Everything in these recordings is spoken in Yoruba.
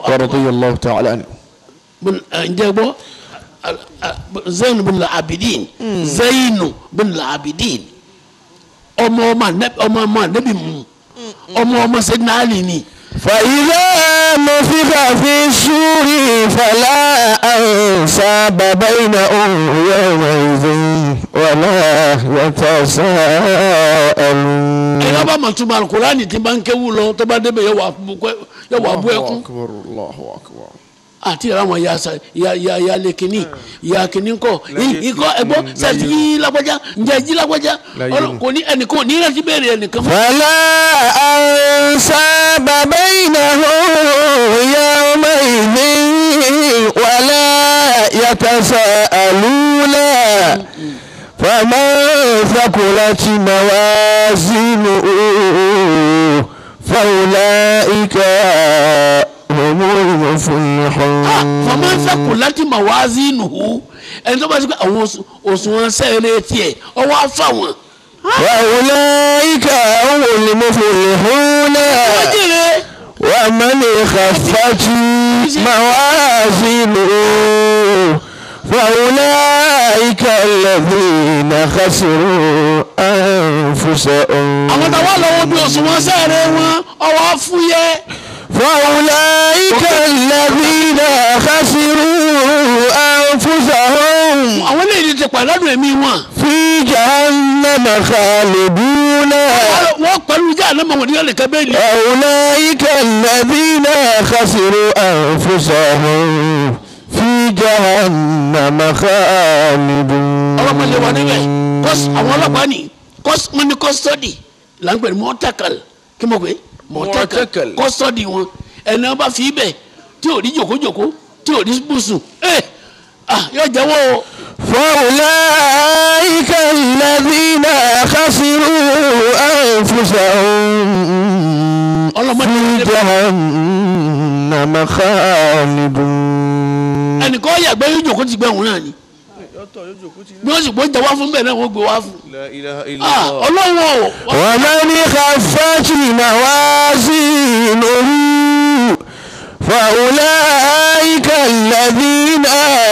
رضي الله تعالى عنه bin- ẹ, ǹjẹ́ gbọ́ zainu bin abidin zainu bin abidin ọmọ ọmọ anabi ọmọ ọmọ anabi mu ọmọ ọmọ sẹ́dínà àlì ni فإذا نفخ في السور فلا أنساب بينهم يومئذ ولا يتساءلون ẹ̀yọ́ bá màtúmọ̀ alukurani tí bá ń kéwù lọ tó bá débẹ̀ yẹ wà bú kẹ́- yẹ wà bú ẹkún أكبر الله أكبر àti ìrà àwọn ya sa ya ya ya lè kínní ya kínní kọ ikọ ẹgbọ sẹsì yí lágbájá ǹjẹ́ jí lágbájá Ọlọ́- kò ní ẹnìkan ò ní rántí béèrè ẹnìkan fún. فلا أنساب بينهم يومئذ ولا يتساءلون فمن ثقلت موازينه فأولئك هم المفلحون fọmọ sẹkù láti mà wá sí nùhú ẹni tó bá ti pé àwọn òsù- òṣùwọ̀n sẹ́ẹ̀rẹ̀ tiẹ̀ ọwọ́ afá wọn. وأولئك هم المفلحون wọ́n jèrè ومن خفت موازينه فأولئك الذين خسروا أنفسهم àwọn táwa lọ́wọ́ bí òṣùwọ̀n sẹ́ẹ̀rẹ̀ wọn ọwọ́ afúyẹ́ فأولئك الذين خسروا أنفسهم àwọn eléyìí ti pàdánù ẹ̀mí wọn. في جهنم خالدون wọ́n pẹ̀lú ìjà àná mọ̀ wọ́n ní ọ̀lẹ́kẹ́ bẹ́ẹ̀ ni. أولئك الذين خسروا أنفسهم في جهنم خالدون ọlọ́pàá lè wà níbẹ̀ kọ́s àwọn ọlọ́pàá ni kọ́s wọn ní kọ́sítọ́dì là ń pè ní mọ́tàkàl kí mo pè é mọ́tàkàl Mọ̀tẹ́kàl. kọ́sítọ́dì wọn ẹni wọn bá fi ibẹ̀ tí ò rí jòkójòkó tí ò rí bùsùn ẹ ah yóò jẹ́wọ́ o فأولئك الذين خسروا أنفسهم ọlọ́mọdé في wọn níbẹ̀ جهنم خالدون ẹnìkan yàgbẹ́ yóò jòkó ti gbẹ́ òun náà ni bí wọ́n sì gbọ́ jẹ́wọ́ fún bẹ́ẹ̀ náà wọ́n gbé wá fún لا إله ah ọlọ́wọ́ o ومن خفت موازينه فأولئك الذين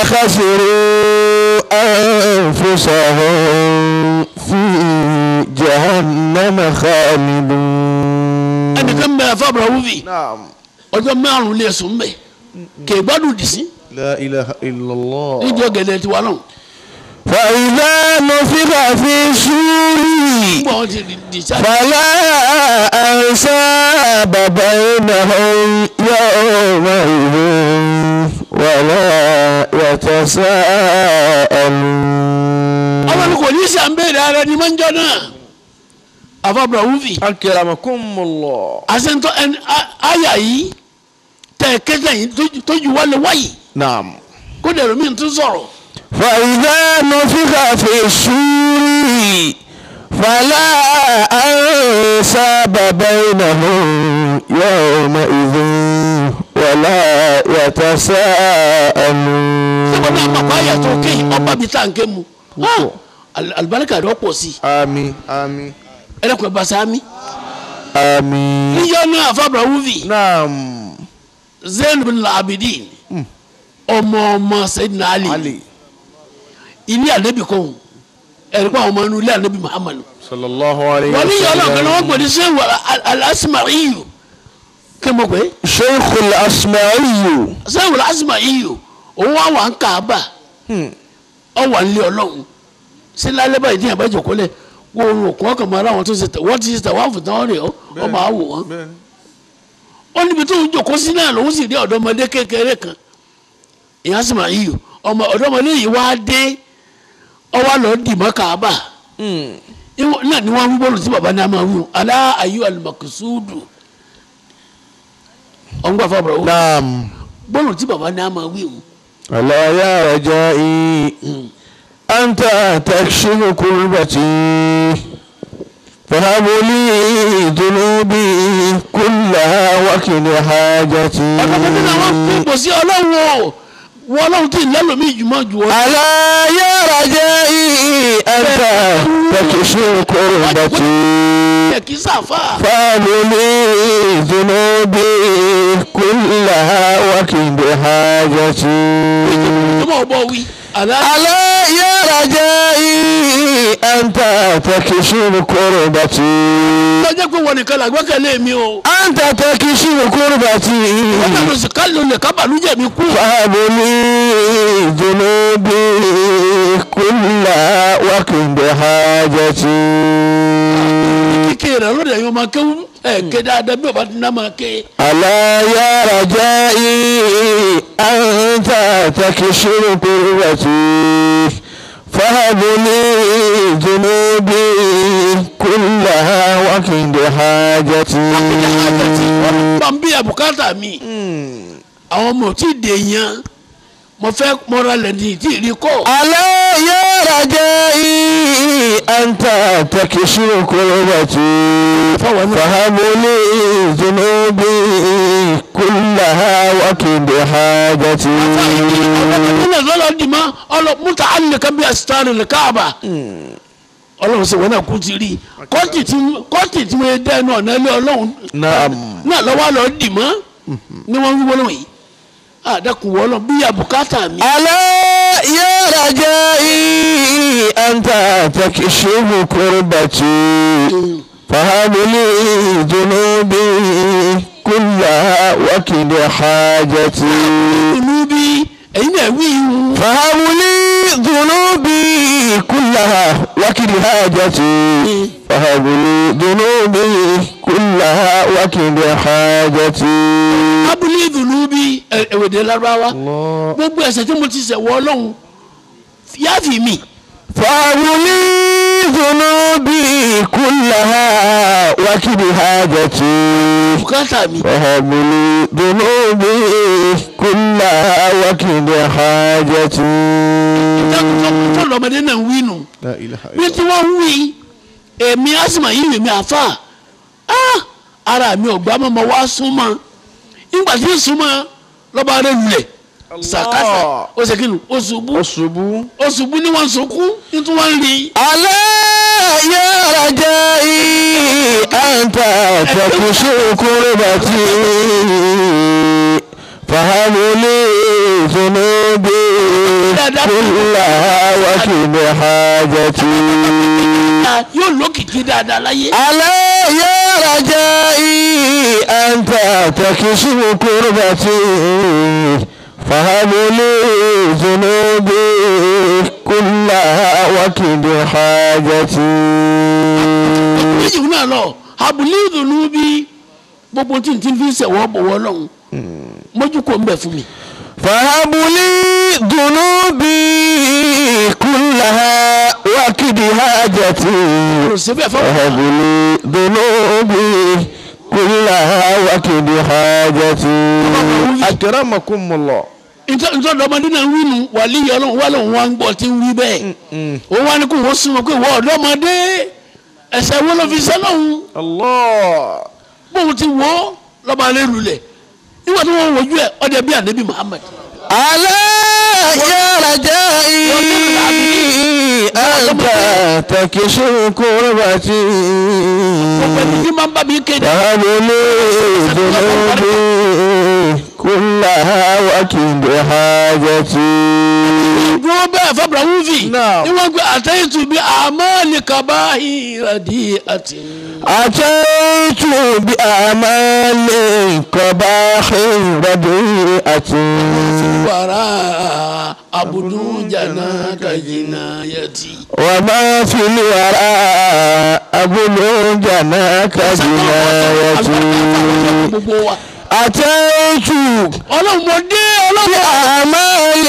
خسروا أنفسهم في جهنم خالدون ẹnìkan bẹ̀rẹ̀ fábùrà wúvi نعم ọjọ́ márùn-ún lè sùn bẹ̀ kè gbádùn dì sí لا إله إلا الله nídìí ọ̀gẹ̀dẹ̀ tiwa náà فإذا نفخ في الصور gbọ́ wọn ti dì sáà فلا أنساب بينهم يومئذ ولا يتساءلون ọmọ mi kò ní sí àmbẹ́rẹ́ ara ni máa ń jọ náà àfàbùrà wúvi أكرمكم الله àṣentọ́ ẹni á- àyà yìí tẹ̀ kẹ́kẹ́ yìí tójú- tójú wálé wáyì نعم kó dẹ̀rọ mi tún sọ̀rọ̀ فإذا نفخ في الصور فلا أنساب بينهم يومئذ ولا يتساءلون sẹ́kọ̀ọ́ náà pàpà àyà tó kéyìn ọba bíi tá à ń ké mu Ah, al- alibarika rẹ̀ pọ̀ sí آمين آمين ẹlẹ́kùn ẹ̀ bàṣà mi آمين níjọ́ náà àfàbùrà wúvi نعم zayn bin abidin ọmọ ọmọ sayidina ali علي ilé anabi kan ẹ̀rí pa àwọn ọmọ inú ilé anabi muhammadu صلى الله عليه wọ́n ní yọ̀ọ́ lọ́kàn náà wọ́n وسلم gbòdì sẹ́wọ̀ alásìmáyìí kí mo pè é شيخ الأسمعي sẹ́wọ̀ alásìmáyìí òun wà wà ń kà á bà ọ wà nílé ọlọ́run sí lálẹ́ báyìí díẹ̀ bá jòkó lẹ̀ wọ́n òun òkun ọkàn máa ráwọn tó ṣe tẹ̀ wọ́n ti ṣe tẹ̀ wọ́n àfùtán rẹ̀ ọ́ ọ máa wò wọ́n ó níbi tó ń jòkó sí náà lòun sì rí ọ̀dọ́mọdé kékeré kan ìyá sì máa yíyọ ọmọ ọ̀dọ́mọdé yìí wá dé ọwọ́ lọ dì mọ́ kàábà Ìwọ- náà ni wọ́n ń gbọ́dọ̀ tí baba náà máa wù alá ayú alimakusudu ọ̀ngbà fàbọ̀rọ̀ wò نعم gbọ́dọ̀ tí baba náà máa wù ألا يا رجائي أنت تكشف كربتي فهب لي ذنوبي كلها وكل حاجتي ọ̀dọ́mọdé náà wọ́n pè pọ̀ sí ọlọ́run o wọ́n ọlọ́run tí ìlẹ́lòmí ìjùmọ̀ jù ọ́ ألا يا رجائي أنت تكشف كربتي ẹ̀ kì í sàfà فهب لي ذنوبي كلها بحاجتي tó mọ̀ bọ́ wí. àlá ألا يا رجائي أنت تكشف كربتي lọ́jọ́ pé wọn nìkan làgbẹ́kẹ̀lé mi o. أنت تكشف wọ́n كربتي kàn ló sì ká ló lè kábàlújẹ̀ mi kú. فهب لي ذنوبي كلها وكن بحاجتي kíkẹ́ rẹ̀ lóde ẹ̀yọ́ máa kéwú ẹ̀ ké dáadáa bí ọba ti ná máa ké. ألا يا رجائي أنت تكشف كربتي فهب لي ذنوبي كلها وكن بحاجتي bá ń bí àbùkátà mi. àwọn ọmọ ò tí ì dè yan mo fẹ́ mọ́ra lẹ́ni tí ì rí kọ́. ألا يا رجائي أنت تكشف كربتي فهب لي ذنوبي كلها وكن بحاجتي ọlọ́mọdé lọ́lọ́ dì mọ́ ọlọ́ múta alìkan bí asitari lè káàbà. ọlọ́run sọ wọn náà kú ti rí kọ́ọ̀tì tí kọ́ọ̀tì tí wọ́n dẹ́ náà náà lé ọlọ́run نعم náà lọ́wọ́ lọ dì mọ́ ni wọ́n ń wọ́n yìí. àdàkùn wọ́lọ́ bí àbùkátà mi. ألا يا رجائي أنت تكشف كربتي فهب لي ذنوبي كلها وكد حاجتي ìlú bí ẹ̀yin náà wí ìhun. فهب لي ذنوبي كلها وكد حاجتي فهب لي ذنوبي كلها وكد حاجتي abúlé ìdùnnú bí ẹ̀wẹ̀dẹ̀ lárúbáwá gbogbo ẹ̀ṣẹ̀ tí mo ti ṣẹ̀ wọ ọlọ́run yáàfì mi. فهب لي ذنوبي كلها وكد حاجتي bùkátà mi. فهب لي ذنوبي كلها وكد حاجتي tó lọ́mọdé náà ń wí nù. لا إله bí tí wọ́n ń wí èmi asima yìí èmi àfa ah, ara mi ò gbá mọ́ mọ́ wá súnmọ́ nígbà tí ń súnmọ́ lọ́ba rẹ̀ lulẹ̀ sàkásà ó ṣe kínu ó ṣubú أصبو ó ṣubú ní wọ́n sunkún ní tí wọ́n ń rí. ألا يا رجائي أنت تكشف كربتي فهب لي ذنوبي كلها وكد حاجتي yóò lókìkí dáadáa láyé. ألا يا رجائي أنت تكشف كربتي فهب لي ذنوبي كلها وكد حاجتي méjì náà lọ abúlé ìdùnnú bí gbogbo tí n ti fi ń sẹ̀wọ́ bọ̀wọ́ lọ́hùn mójú kò ń bẹ̀ fún mi. فهب لي ذنوبي كلها وكد حاجتي kò sí bẹ́ẹ̀ fọ́ فهب لي ذنوبي كلها وكد حاجتي أكرمكم الله ntọ́ dọ́mọdé náà ń wí nu wàlí yọ lọ́hùn wà lọ́hùn wá ń gbọ́ tí ń wí bẹ́ẹ̀ òun wá ní kó wọ́n súnmọ́ pé wọ́n ọ̀dọ́mọdé ẹ̀sẹ̀ wo ló fi sẹ́ lọ́hùn الله bóun ti wọ́ lọ́ba alẹ́ lulẹ̀ nígbà tí wọ́n wojú ẹ̀ ọdẹ bíi anabi Muhammad ألا يا رجائي أنت تكشف كربتي gbogbo ẹni tí máa ń bá mi kéde فهب لي ذنوبي كلها وكد حاجتي dúró bẹ́ẹ̀ fọ́bùrà wúfì Náà. ni wọ́n gbé àtẹ́yìntì bíi àmàlì kàbáyì rẹ̀dí àti. أتيت بأعمال قباح رديئة wàrà abudu jana kajina yati. وما في الوراء أبلغ جناك جنايتي gbogbo wa. أتيت ọlọ́run mo dé ọlọ́run. بأعمال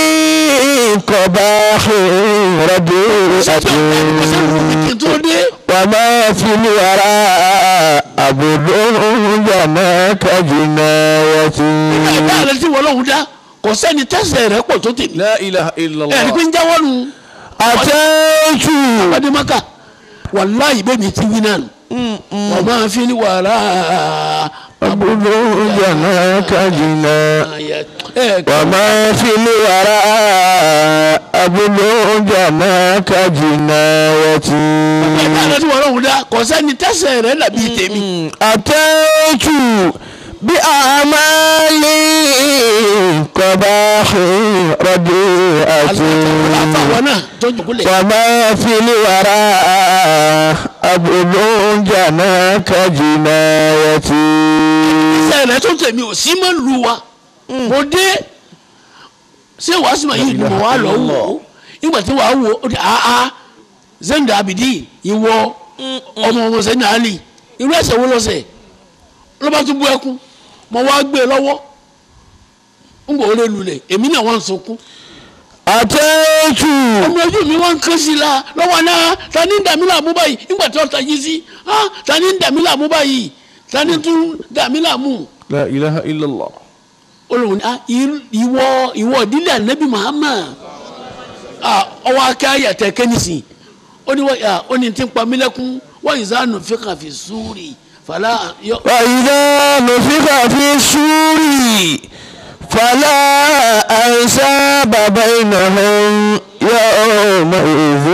قباح رديئة kí n tó dé. وما في الوراء أبلغ جناك جنايتي ẹ̀dá rẹ tí wọ́n lọ́hùn dá kò sẹ́ni tẹ́sẹ̀ rẹ̀ pọ̀ tó tèmi. لا إله إلا ẹ̀rí pé ń jáwọ́ nu أتيت ọdẹmọ́kà wàláyé bẹ́ẹ̀ mi ti wí náà nù. wọ́n máa fi ní wàrà أبلغ جناك جنايتي وما في الوراء أبلغ جناك جنايتي ẹ̀dá rẹ tí wọ́n lọ́hùn dá kò sẹ́ni tẹ́sẹ̀ rẹ̀ dàbí tèmi. أتيت بأعمال قباح رديئة àfàwọn náà tó jòkúlẹ̀. وما في الوراء أبلغ جناك جنايتي sẹ́ẹ̀lẹ̀ tó tẹ̀mí ò sí mọ́ lu wa mo dé ṣé wàá sì máa yí ìgbìmọ̀ wa lọ wò ó nígbà tí wàá wò ó di àá zenda abidi ìwọ ọmọ ọmọ sẹ́ni àlì irú ẹ̀ṣẹ̀ wo lọ́sẹ̀ ló bá tún bú ẹkún mo wá gbé e lọ́wọ́ ń gbọ́ orí lulẹ̀ èmi náà wọ́n ń sunkún أتيت ọmọ ojú mi wọ́n ń kán sí i la lọ́wọ́ náà ta ni ń dàmí làmú báyìí nígbà tí wọ́n ta yí sí ah ta ni ń dàmí làmú báyìí ta ni tún dàmí làmú لا إله إلا الله olùwọ̀n ah ìwọ ìwọ ìdílé anabi muhammad ah ọwọ́ akẹ́ ayàtẹ̀ kẹ́nìsì ó ní wọ́n ah ó ní tí ń pa mí lẹ́kún wọ́n yìí sáà nù fíkà fi súrì fàlà yọ. وإذا نفخ في السور فلا أنساب بينهم يومئذ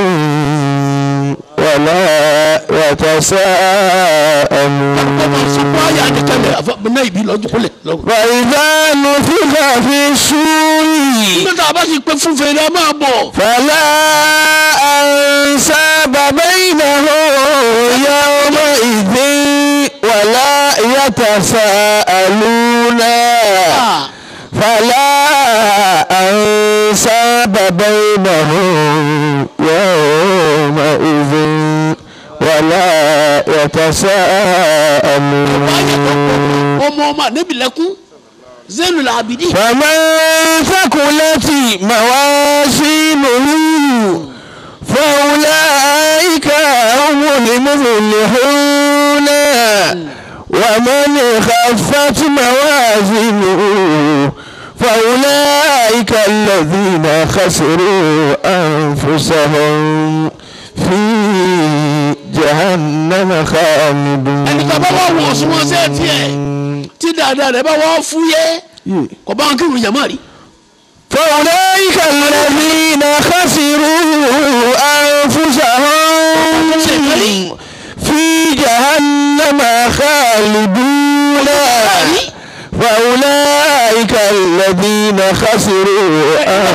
ولا ọmọ sọpọ ayé يتساءلون adìkẹlẹ àfọwọ́nà ìbí lọ́jọ́ kúlẹ̀ lọ́wọ́. وإذا نفخ في السور nígbà tá a bá ti pẹ́ fún fèrè a máa bọ̀. فلا أنساب بينهم يومئذ ولا يتساءلون Ah, فلا أنساب بينهم يومئذ ولا يتساءلون ọmọ ọmọ anabi lẹ́kún zenu làbìdí. فمن ثقلت موازينه فأولئك هم المفلحون ومن خفت موازينه فأولئك الذين خسروا أنفسهم في جهنم ẹni tó bá wà wọ̀ ọ̀sùn wọn sẹ́ẹ̀ tiẹ̀ tí dáadáa rẹ̀ bá wọ́n fúyẹ́ خالدون kò bá wọn kí ìròyìn àmọ́ rí. فأولئك الذين خسروا أنفسهم في جهنم خالدون فأولئك الذين خسروا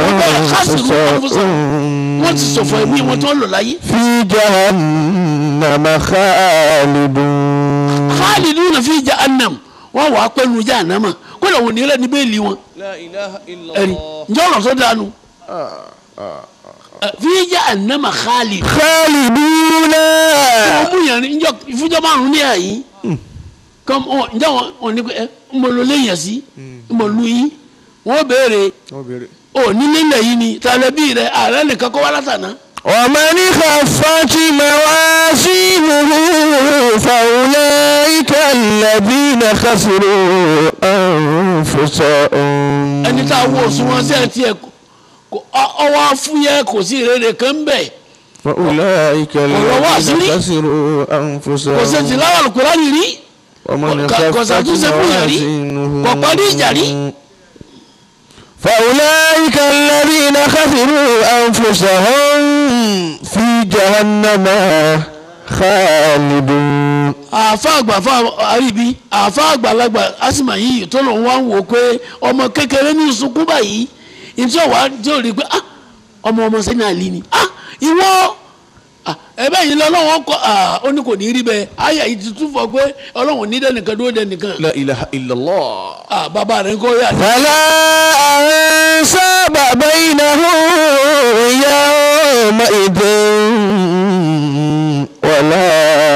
أنفسهم wọ́n ti sọ̀fọ̀ ẹ̀mí wọn tó ń lò láyé. في جهنم خالدون khaliduna fi jahannam wọ́n wàá pẹ́nu jahannama kódà wọ́n nílẹ̀ ní bẹ́ẹ̀lì wọn. لا إله إلا ẹ̀rí الله ǹjẹ́ ọ̀rọ̀ tó dànù. fi jahannama khalid. خالدون wọ́n mú yẹn ní ìfúnjọ́ márùn-ún ní àyí. kọ́m ọ ǹjẹ́ wọn wọn ní ẹ ń bọ̀ ló léyìn sí ń bọ̀ lu yín wọ́n béèrè ò nílé ilẹ̀ yìí ni tàlẹ́bí rẹ̀ ààrẹ nìkan kọ́ wá látàná. ومن خفت موازينه فأولئك الذين خسروا أنفسهم ẹni tá a wo òṣùwọ̀n sí ẹ̀ tiẹ̀ kò ọwọ́ afúyẹ́ kò sí ìrere kan ń bẹ̀. فأولئك Ọ̀rọ̀ wà sí الذين ní. خسروا kò sí ti أنفسهم láwọn Al-Kùránì rí ومن kò- kò خفت ṣàtúnṣe fún yàn rí موازينه kò parí ìjà rí. فأولئك الذين خسروا أنفسهم في جهنم خالدون àfa àgbà fa àríbi àfa àgbàlagbà asima yìí tó lòun wá ń wò pé ọmọ kékeré ní sunkún báyìí ìtí ọ̀wá tí ò rí pé ah ọmọ ọmọ sẹ́ni àlì ni ah ìwọ ah, ẹ̀bẹ̀ yìí lọ lọ́wọ́ kọ́ ah ó ní kò ní rí bẹ́ẹ̀ ayé yìí ti tún fọ pé ọlọ́run ní dẹ́nìkan dúró dẹ́nìkan لا إله إلا الله ah bàbá rẹ̀ ń kọ́ yà ní. فلا أنساب بينهم يومئذ ولا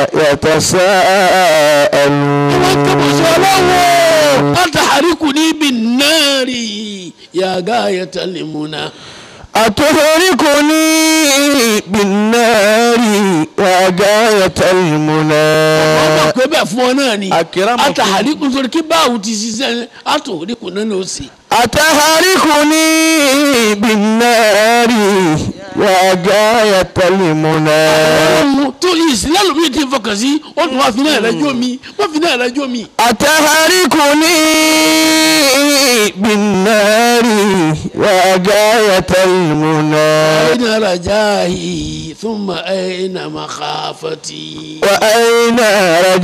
wọ́n kẹ́bọ̀ sí يتساءلون ọlọ́wọ́ àtàríkù níbi náírì yàgá ayẹtẹlẹmúná. أتهلكني بالنار وغاية wọ́n المنى mọ̀ pé bẹ́ẹ̀ fún ọ náà ni Akramakum. àtàríkù nítorí kí báwo ti ṣiṣẹ́ àtòríkù náà ló sì. أتهلكني بالنار وغاية المنى ọlọ́run tó ìsìlẹ̀ lómi ti fọkàn sí ó tún wá fi náà rẹjọ́ mi wọ́n fi náà rẹjọ́ mi. أتهلكني بالنار وغاية المنى أين رجائي ثم أين مخافتي وأين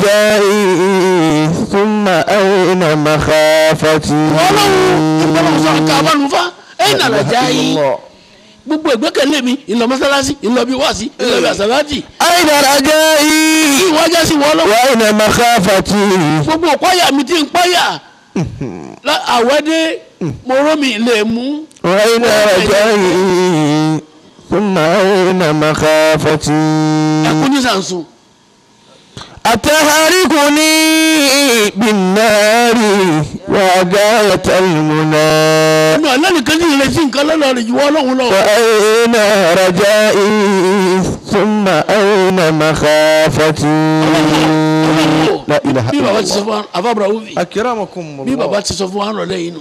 رجائي ثم أين مخافتي ọlọ́run ìgbọ́dọ̀ sọ àwọn kan abánu fa ẹ̀yìn nàlá já yín الله gbogbo ìgbẹ́kẹ̀lé mi ìlọ mọ́sálásí ìlọ bí wáàsí ìlọ bí àsàlátì أين رجائي ìwájà sí wọ́n lọ́wọ́ وأين مخافتي gbogbo ìpáyà mi ti ń páyà La- àwẹ́dẹ́ mọ́rọ́mì lè mú وأين رجائي ثم أين مخافتي ẹkún ní sàǹsùn أتهركني بالنار وغاية المنى ẹnu àlẹ́ nìkan ní ìrẹsì nǹkan lọ́lọ́ rẹ̀ jù wọ́n lọ́hùn lọ. وأين رجائي ثم أين مخافتي لا إله bí إلا baba ti sọ الله fún wa afábra wúvi أكرمكم bí الله baba ti sọ fún wa rọlẹ́ yìí nù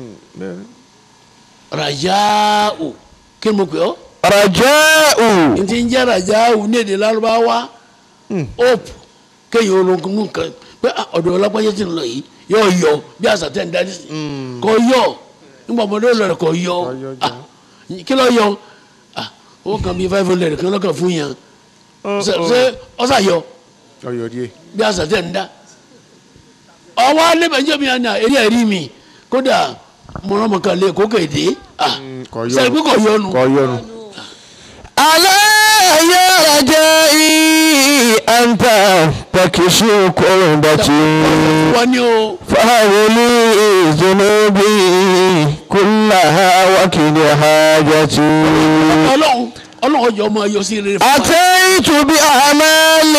rajao kí ni mo pè ọ́ رجاء n ti ń jẹ́ rajao ní èdè lárúbáwá hope kéèyàn ológun kan pé ah, ọ̀dọ̀ ọlápáyé ti ń lọ yìí yóò yọ bí àṣà tẹ̀ ń darí sí kò yọ nígbà ọmọdé ó lọ rẹ̀ kò yọ Ah, kí ló yọ Ah, ó kàn bí five hundred kan lọ́kàn fún yàn ṣe ṣe ọ̀sà yọ ọyọ díẹ̀ bí àṣà tẹ̀ ń dá ọwọ́ alẹ́bẹ̀jọ́ mi àná eré ẹ̀rí mi kódà mọ̀rànmọ̀kan lè kó kéde kò yọnu. sẹ́yìn pé kò yọnu kọ yọnu. ألا يا رجائي أنت تكشف كربتي wọ́n ní o فهولي ذنوبي كلها وكل حاجتي ọlọ́run ọlọ́run ọjọ́ ọmọ ayọ̀ sí rere fún wa. أتيت بأعمال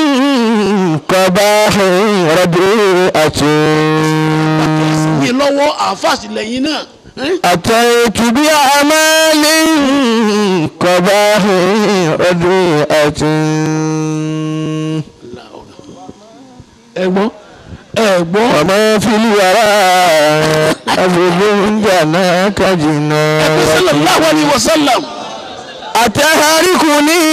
قباح رديئة mi lọ́wọ́ àfàsì lẹ́yìn náà ẹ́n? أتيت بأعمال قباح رديئة ẹ̀gbọ́n ẹ̀gbọ́n وما في الورى أبد جناك ẹ̀gbọ́n sallallahu جناك alaihi wasallam أتهركني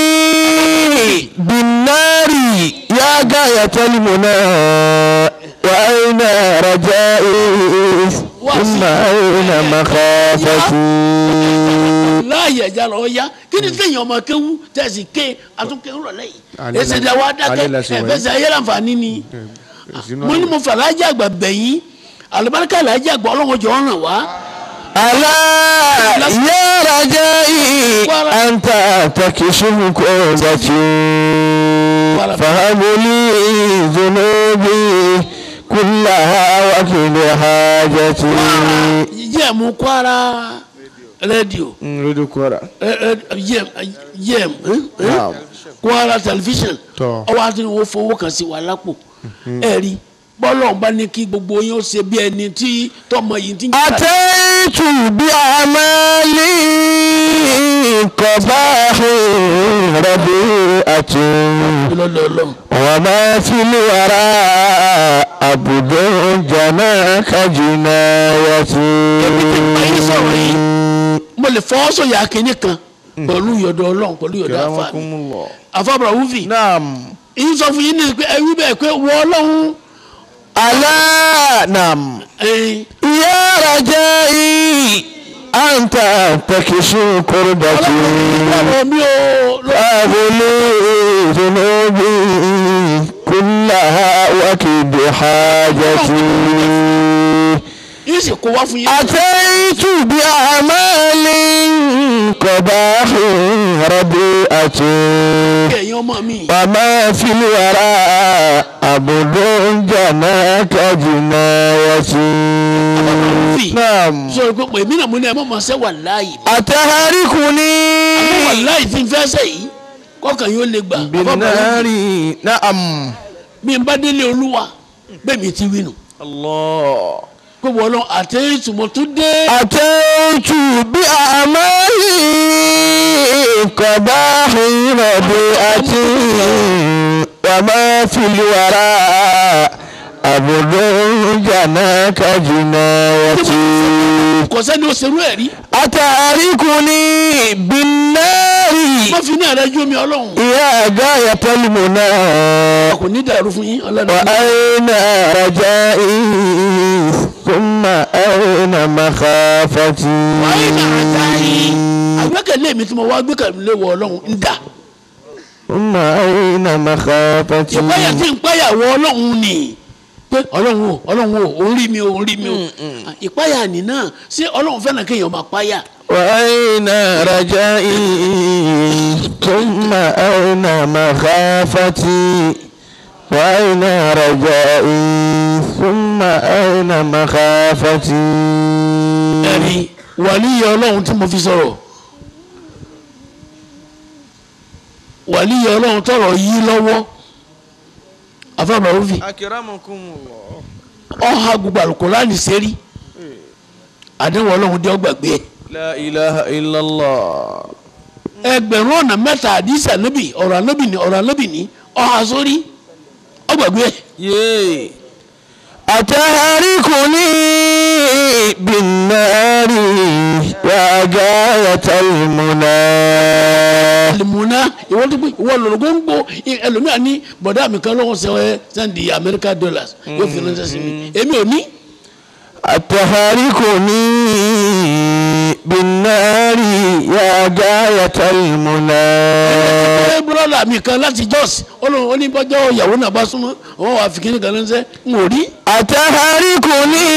بالنار يا غاية المنى وأين رجائي ثم أين مخافتي láàyè ẹja lọ ya kí ni kéèyàn ọmọ kéwú tẹ̀sí ké àtúnkéwú rọ̀ lẹ́yìn Alẹ́ èsì la- ìdáwọ́ adákẹ́ alẹ́ la ṣe wọ̀nyí. ẹ̀fẹ́sẹ̀ ayé láǹfààní ni mo ní mo fà láàjì àgbà bẹ̀yìn àlùbáríkà láàjì àgbà ọlọ́run jọ ràn wá ألا يا رجائي أنت تكشف كربتي فهب لي ذنوبي كلها وكل حاجتي yẹ́ mú kwara rédíò رد كورة yẹ́m Naam. kwara tẹlifíṣàn Tọ́. ọwọ́ àti wọ́n fowó kan sí wa lápò ẹ̀rí bọ́lọ̀ ń bá ní kí gbogbo yín ó ṣe bí ẹni tí tọmọ yìí ti ń jà أتيت بأعمال قباح ربيئة lọ́lọ́lọ́ وما في الورى عبد جناك جنايتي mo lè fọwọ́ sọ̀yà kínní kan pẹ̀lú ìyọ̀dọ̀ ọlọ́run pẹ̀lú ìyọ̀dọ̀ àfa mi الله àfàbàrà wúfì نعم ìyín sọ fún yín ní pé ẹwí bẹ́ẹ̀ pé wọ ọlọ́run ألا نعم ẹ̀yìn يا رجائي أنت تكشف كربتي ọlọ́run mi ò lọ أغلي ذنوبي كلها وكد حاجتي yín sì kó wá fún yín. أتيت بأعمال قباح رديئة ẹ̀yin ọmọ mi وما في الورى عبد جناك جنايتي نعم sọ pé pé mí náà mo ní ẹ mọ̀ máa ṣe wà láàyè أتهركني àmọ́ wà láàyè tí n fẹ́ ṣe yìí kọ́kàn yóò lè gbà بالنار نعم bí n bá délé olúwa bẹ́ẹ̀ mi ti wí nù الله pé wọ́n lọ àtẹ̀yìntì mo tún dé أتيت بأعمال قباح رديئة وما في الورى عبد جناك جنايتي kò sẹ́ni ó ṣerú ẹ̀ rí أتعركني بالنار wọ́n fi ní àdájọ́ mi ọlọ́run يا غاية المنى kò ní dàrú fún yín ọlọ́run وأين رجائي ثم أين مخافتي wàá ní àdáyé àgbẹ́kẹ̀lé mi tí mo wá gbẹ́kẹ̀lé wọ ọlọ́run ń dà ثم أين مخافتي ìpáyà tí ń páyà wọ ọlọ́run ni pé ọlọ́run o ọlọ́run o òun rí mi o òun rí mi o ìpáyà nìna ṣé ọlọ́run fẹ́ràn kéèyàn máa páyà وأين رجائي ثم أين مخافتي وأين رجائي ثم أين مخافتي ẹ̀rí wàlíyé ọlọ́run tí mo fi sọ̀rọ̀ wàlíyé ọlọ́run tọrọ yí lọ́wọ́ afáàmà òfì akiramakumullah. ọ̀ha gbogbo àlùkòránì sẹ́rí àdéhùn ọlọ́run dé ọgbàgbé ẹ̀ la ilaha illallah. ẹgbẹ̀rún ọ̀nà mẹ́ta àdìsí ànábì ọ̀rọ̀ ànábì ní ọ̀rọ̀ ànábì ní ọ̀ha sórí ọgbàgbé ẹ̀ yéé. أتهركني بالنار يا غاية المنى alimuna ìwọ tó pé ìwọ lọ́rọ̀ gbogbo ẹlòmíà ní bọ̀dá mi kan lọ́wọ́ sẹ́wọ́ sẹ́ndì amẹ́ríkà dollars yóò fi ránṣẹ́ sí mi èmi ò ní. أتهركني بالنار يا غاية المنى ẹ bùrọ̀dà mi kan láti jọ́s olóhùn oníbọ́jọ́ ìyàwó náà bá súnmọ́ wọn wà fi kíní kan ránṣẹ́ n ò rí. أتهركني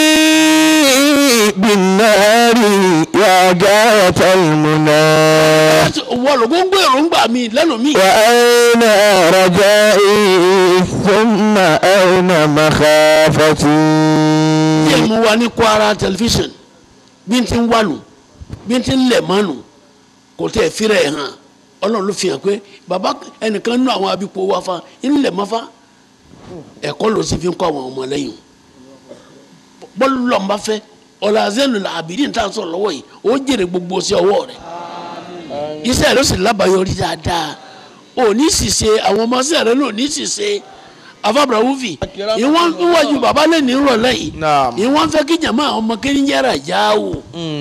بالنار يا غاية المنى ìwọ lọ́rọ̀ gbogbo èròǹgbà mi lẹ́nu mi. وأين رجائي ثم أين مخافتي díẹ̀ mo wà ní Kwara tẹlifíṣàn bí n ti ń wà nù bí n ti ń lẹ̀ mọ́ nù kò tẹ̀ fírẹ̀ ẹ̀ hàn ọlọ́run ló fi hàn pé bàbá ẹnìkan nínú àwọn abipò wa fa ń lẹ̀ mọ́ fa ẹ̀kọ́ ló sì fi ń kọ́ àwọn ọmọ lẹ́yìn bọ́ọ̀lù lọ́nba fẹ́ ọ̀làzẹ́nu làbídì ń tà sọ̀rọ̀ lọ́wọ́ yìí ó jèrè gbogbo sí ọwọ́ rẹ̀ iṣẹ́ rẹ̀ ó sì lábàáyọrí dáadáa ò ní sì ṣe àwọn ọmọ iṣẹ́ rẹ̀ ló ní sì ṣe afábàrà wúfì ìwọ́n ń wájú bàbá lẹ́nu ìrọ̀lẹ́ yìí naam. ìwọ́n fẹ́ kí jàmá ọmọ kiri ń yára jáwò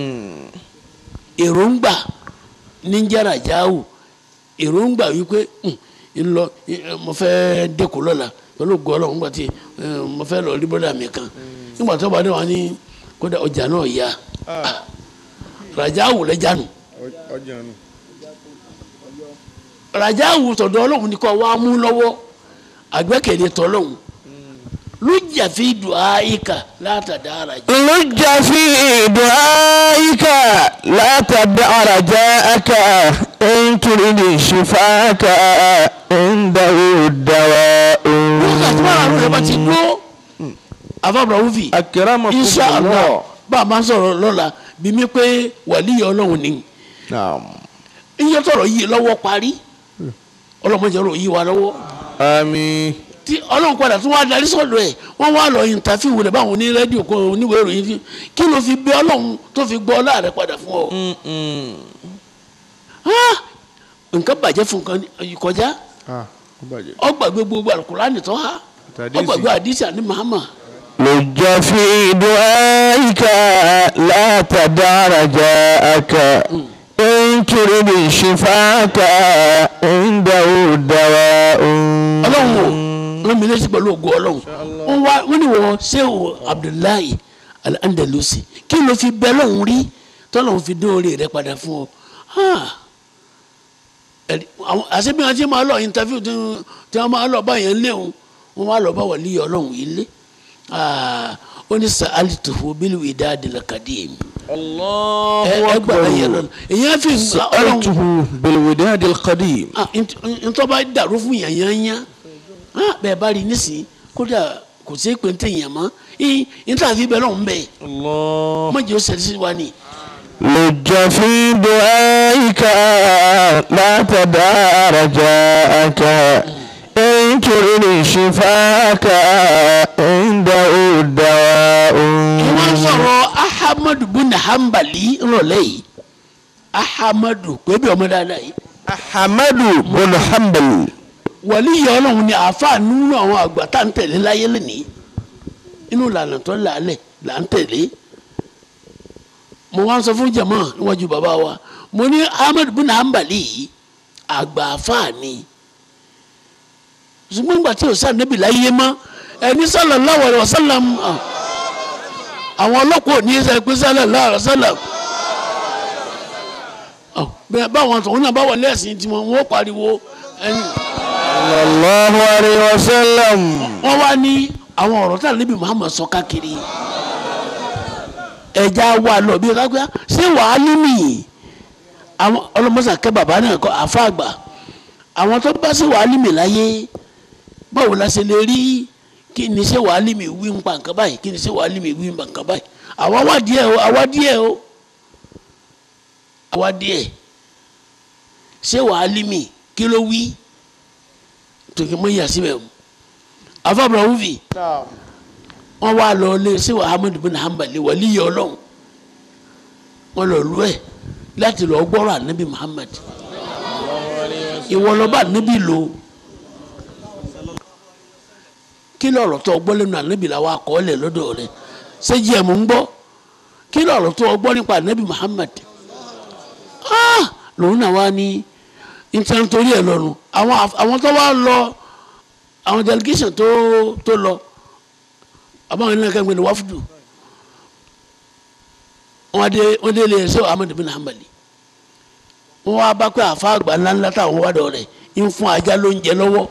èròǹgbà ní ń yára jáwò èròǹgbà wípé "Hmm, ń lọ eh, mo fẹ́ dẹ́kun lọ́la pẹ̀lú gọ́ọ̀lọ́ nígbà tí eh, mo fẹ́ lọ rí bọ́dà mi kan nígbà tó bá dé wọn ní kódà ọjà náà yá Ah, ràjáwò lẹ́jánu ọjà nù. ràjáwò tọ̀dọ̀ ọlọ́run ní kọ́ wa mú lọ́wọ́ àgbẹ́kẹ̀lé tọ́lọ́run lójà fi dùn áyíká látàdá ràjá. لج في دعائك لا تدع رجاءك إن تريد شفاك عنده الدواء wákàtí márùn rẹ bá ti gbó afábùrà wúfì insha allah akiramakumullah. bá a máa sọ̀rọ̀ lọ́la bí mi pé wàlíyé ọlọ́run ni naam. iye tọrọ yìí lọ́wọ́ parí ọlọ́mọdé ọ̀rọ̀ yìí wà lọ́wọ́ àmín. tí ọlọ́run padà tún wá darí sọ̀dọ̀ ẹ̀ wọ́n wá lọ ìntàfíwò rẹ̀ báwọn ní rédíò kan oníwèé ìròyìn fi kí ló fi bẹ ọlọ́run tó fi gbọ́ ọlá rẹ̀ padà fún ọ. Ah! nǹkan bàjẹ́ fún nǹkan kọjá ah ó bàjẹ́. ọgbàgbé gbogbo alukurani tó ha Àtàdísì. ọgbàgbé àdìsí àní mahama لج في دعائك لا تدع رجاءك إن تريد شفاك عنده الدواء ọlọ́run o wọ́n mi létí pẹ̀lú ògo ọlọ́run wọ́n wá wọ́n ní wọ́n sẹ́wọ̀ abdullahi al-andalusi kí ló fi bẹ́ lọ́hùn rí tọ́lọ́hùn fi dóore rẹ padà fún ọ Ah. Ẹ̀rí, àwọn- àṣẹ bí wọ́n ti máa lọ interview tí wọ́n- tí wọ́n máa lọ báyẹn léwu wọ́n máa lọ bá wà líyọ̀ ọlọ́run yìí lé Ah. ó ní sa'altuhu bil widadil qadim allahu ẹ ẹ gbàgbé yẹn lọ èyí á fi ọlọ́run سألته بالوداد القديم ah nt- ntọ́ bá dàrú fún yànyànyà ah bẹ́ẹ̀ bá rí nísìnyí kódà kò sí pé ntẹ̀ yàn mọ́ ii ntọ́ àfi bẹ́ẹ̀ lọ́hùn bẹ́ẹ̀ الله má jẹ́ ó ṣẹlẹ̀ sí wa ni. لج في دعائك لا تدع رجاءك إن تريد شفاك عنده الدواء wọ́n sọ̀rọ̀ ahamadu buna hanbali ńlọlẹ́ yìí ahamadu pé bí ọmọ dáadáa yìí أحمد بن حنبل wàlí yìí ọlọ́run ni àáfàá nínú àwọn àgbà tá à ń tẹ̀lé láyé lónìí inú ìlànà tó làálẹ̀ là ń tẹ̀lé mo wá ń sọ fún jama níwájú bàbá wa mo ní ahmed bin hanbali yìí àgbà àáfàá ni ṣùgbọ́n ìgbà tí o sá níbi láyé mọ́ ẹni sallallahu alaihi wasallam ah, àwọn ọlọ́pàá ò ní í sẹ́ pé sallallahu alaihi wasallam ah, bẹ́ẹ̀ báwọn tòun náà bá wọlé ẹ̀sìn tiwọn wọ́n pariwo ẹni صلى الله عليه وسلم wọ́n wá ní àwọn ọ̀rọ̀ tí ànábì Muhammad sọ káàkiri ẹja wà lọ bí kápẹ́ ṣé wàá límì àwọn ọlọmọsà kẹ bàbá náà kọ àfa àgbà àwọn tó bá ṣe wàá límì láyé báwo la ṣe lè rí kí ni ṣé wàá límì wí ń pa nǹkan báyìí kí ni ṣé wàá límì wí ń pa nǹkan báyìí àwa wá díẹ̀ o àwa díẹ̀ o àwa díẹ̀ ṣé wàá límì kí ló wí tòkè mọ́ ìyá síbẹ̀ o àfa àbúrò wúfi wọ́n wá lọ lé sí Ahmad bin Hanbali wàlí yẹ ọlọ́run wọ́n lọ lú ẹ̀ láti lọ gbọ́rọ̀ ànábì Muhammad ìwọ lọ́ba ànábì lò kí lọ́rọ̀ tó gbọ́ lẹ́nu ànábì làwọn akọọ́lẹ̀ lọ́dọ̀ rẹ̀ ṣéjì ẹ̀ mò ń gbọ́ kí lọ́rọ̀ tó gbọ́ nípa ànábì Muhammad ah lòun náà wá ní nítorí torí ẹ̀ lọ́nu àwọn àwọn tó wá lọ àwọn delegation tó tó lọ àbáwọn ilé ẹ̀ka ìgbẹ́ni wáfúdù wọn dé wọn dé lè ṣe Ahmad bin Hanbali wọn wá bá pé àfa àgbà ńláńlá táwọn wá dọ̀ rẹ̀ ń fún ajá ló ń jẹ lọ́wọ́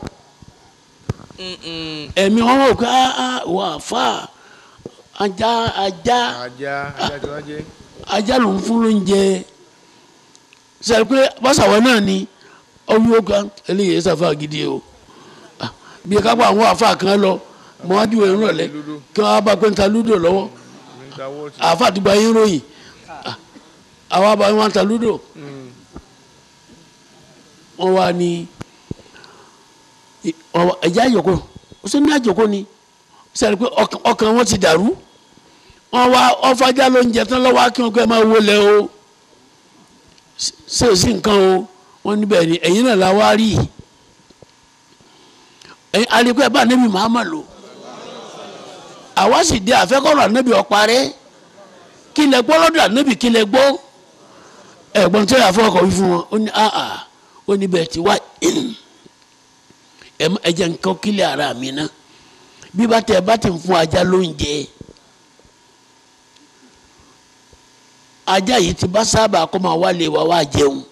ẹ̀mí wọn wọ̀ pé wọ́n àfa ajá ajá ajá ajá tí wọ́n jẹ́. ajá ló ń fún ló ń jẹ sẹ́yìn pé bọ́sàwọ́ náà ni ọwọ́ ó kan eléyìí ṣàfà gidi o Ah, bí kápá àwọn àfa kan lọ mọ́wájú ìrìn rọ̀lẹ́ kí wọ́n bá pé ń ta lúdò lọ́wọ́ níta wọ́ọ̀tì. àfa àtìgbà yín ròyìn Ah, àwa bá wọn ta lúdò wọ́n wá ní ẹ̀já àjòkó ó sì ní àjòkó ni sẹ́ni pé ọkàn- ọkàn wọn ti dàrú wọ́n wá ọfàjà ló ń jẹ tán lọ́wọ́ kí wọ́n kọ́ ẹ máa wọlé o ṣé ò sí nǹkan o wọ́n níbẹ̀ ni ẹ̀yin náà la wá rí i ẹ̀yin alikọ́ ẹ̀ bá nẹ́bí Muhammad lò àwa sì dé àfẹ́kọ̀rọ̀ ànẹ́bí ọ̀parẹ́ kí lẹ gbọ́ lọ́dọ̀ ànẹ́bí kí lẹ gbọ́ ẹ̀gbọ́n tó yà fọkọ̀ wí fún wọn ó ní àà ó ní bẹ́ẹ̀ ti wá ẹ má- ẹ jẹ́ nǹkan kílẹ̀ ara mi ná bí bá tẹ ẹ bá ti ń fún ajá lóúnjẹ ajá yìí ti bá sábà kó máa wálé wa wá jẹun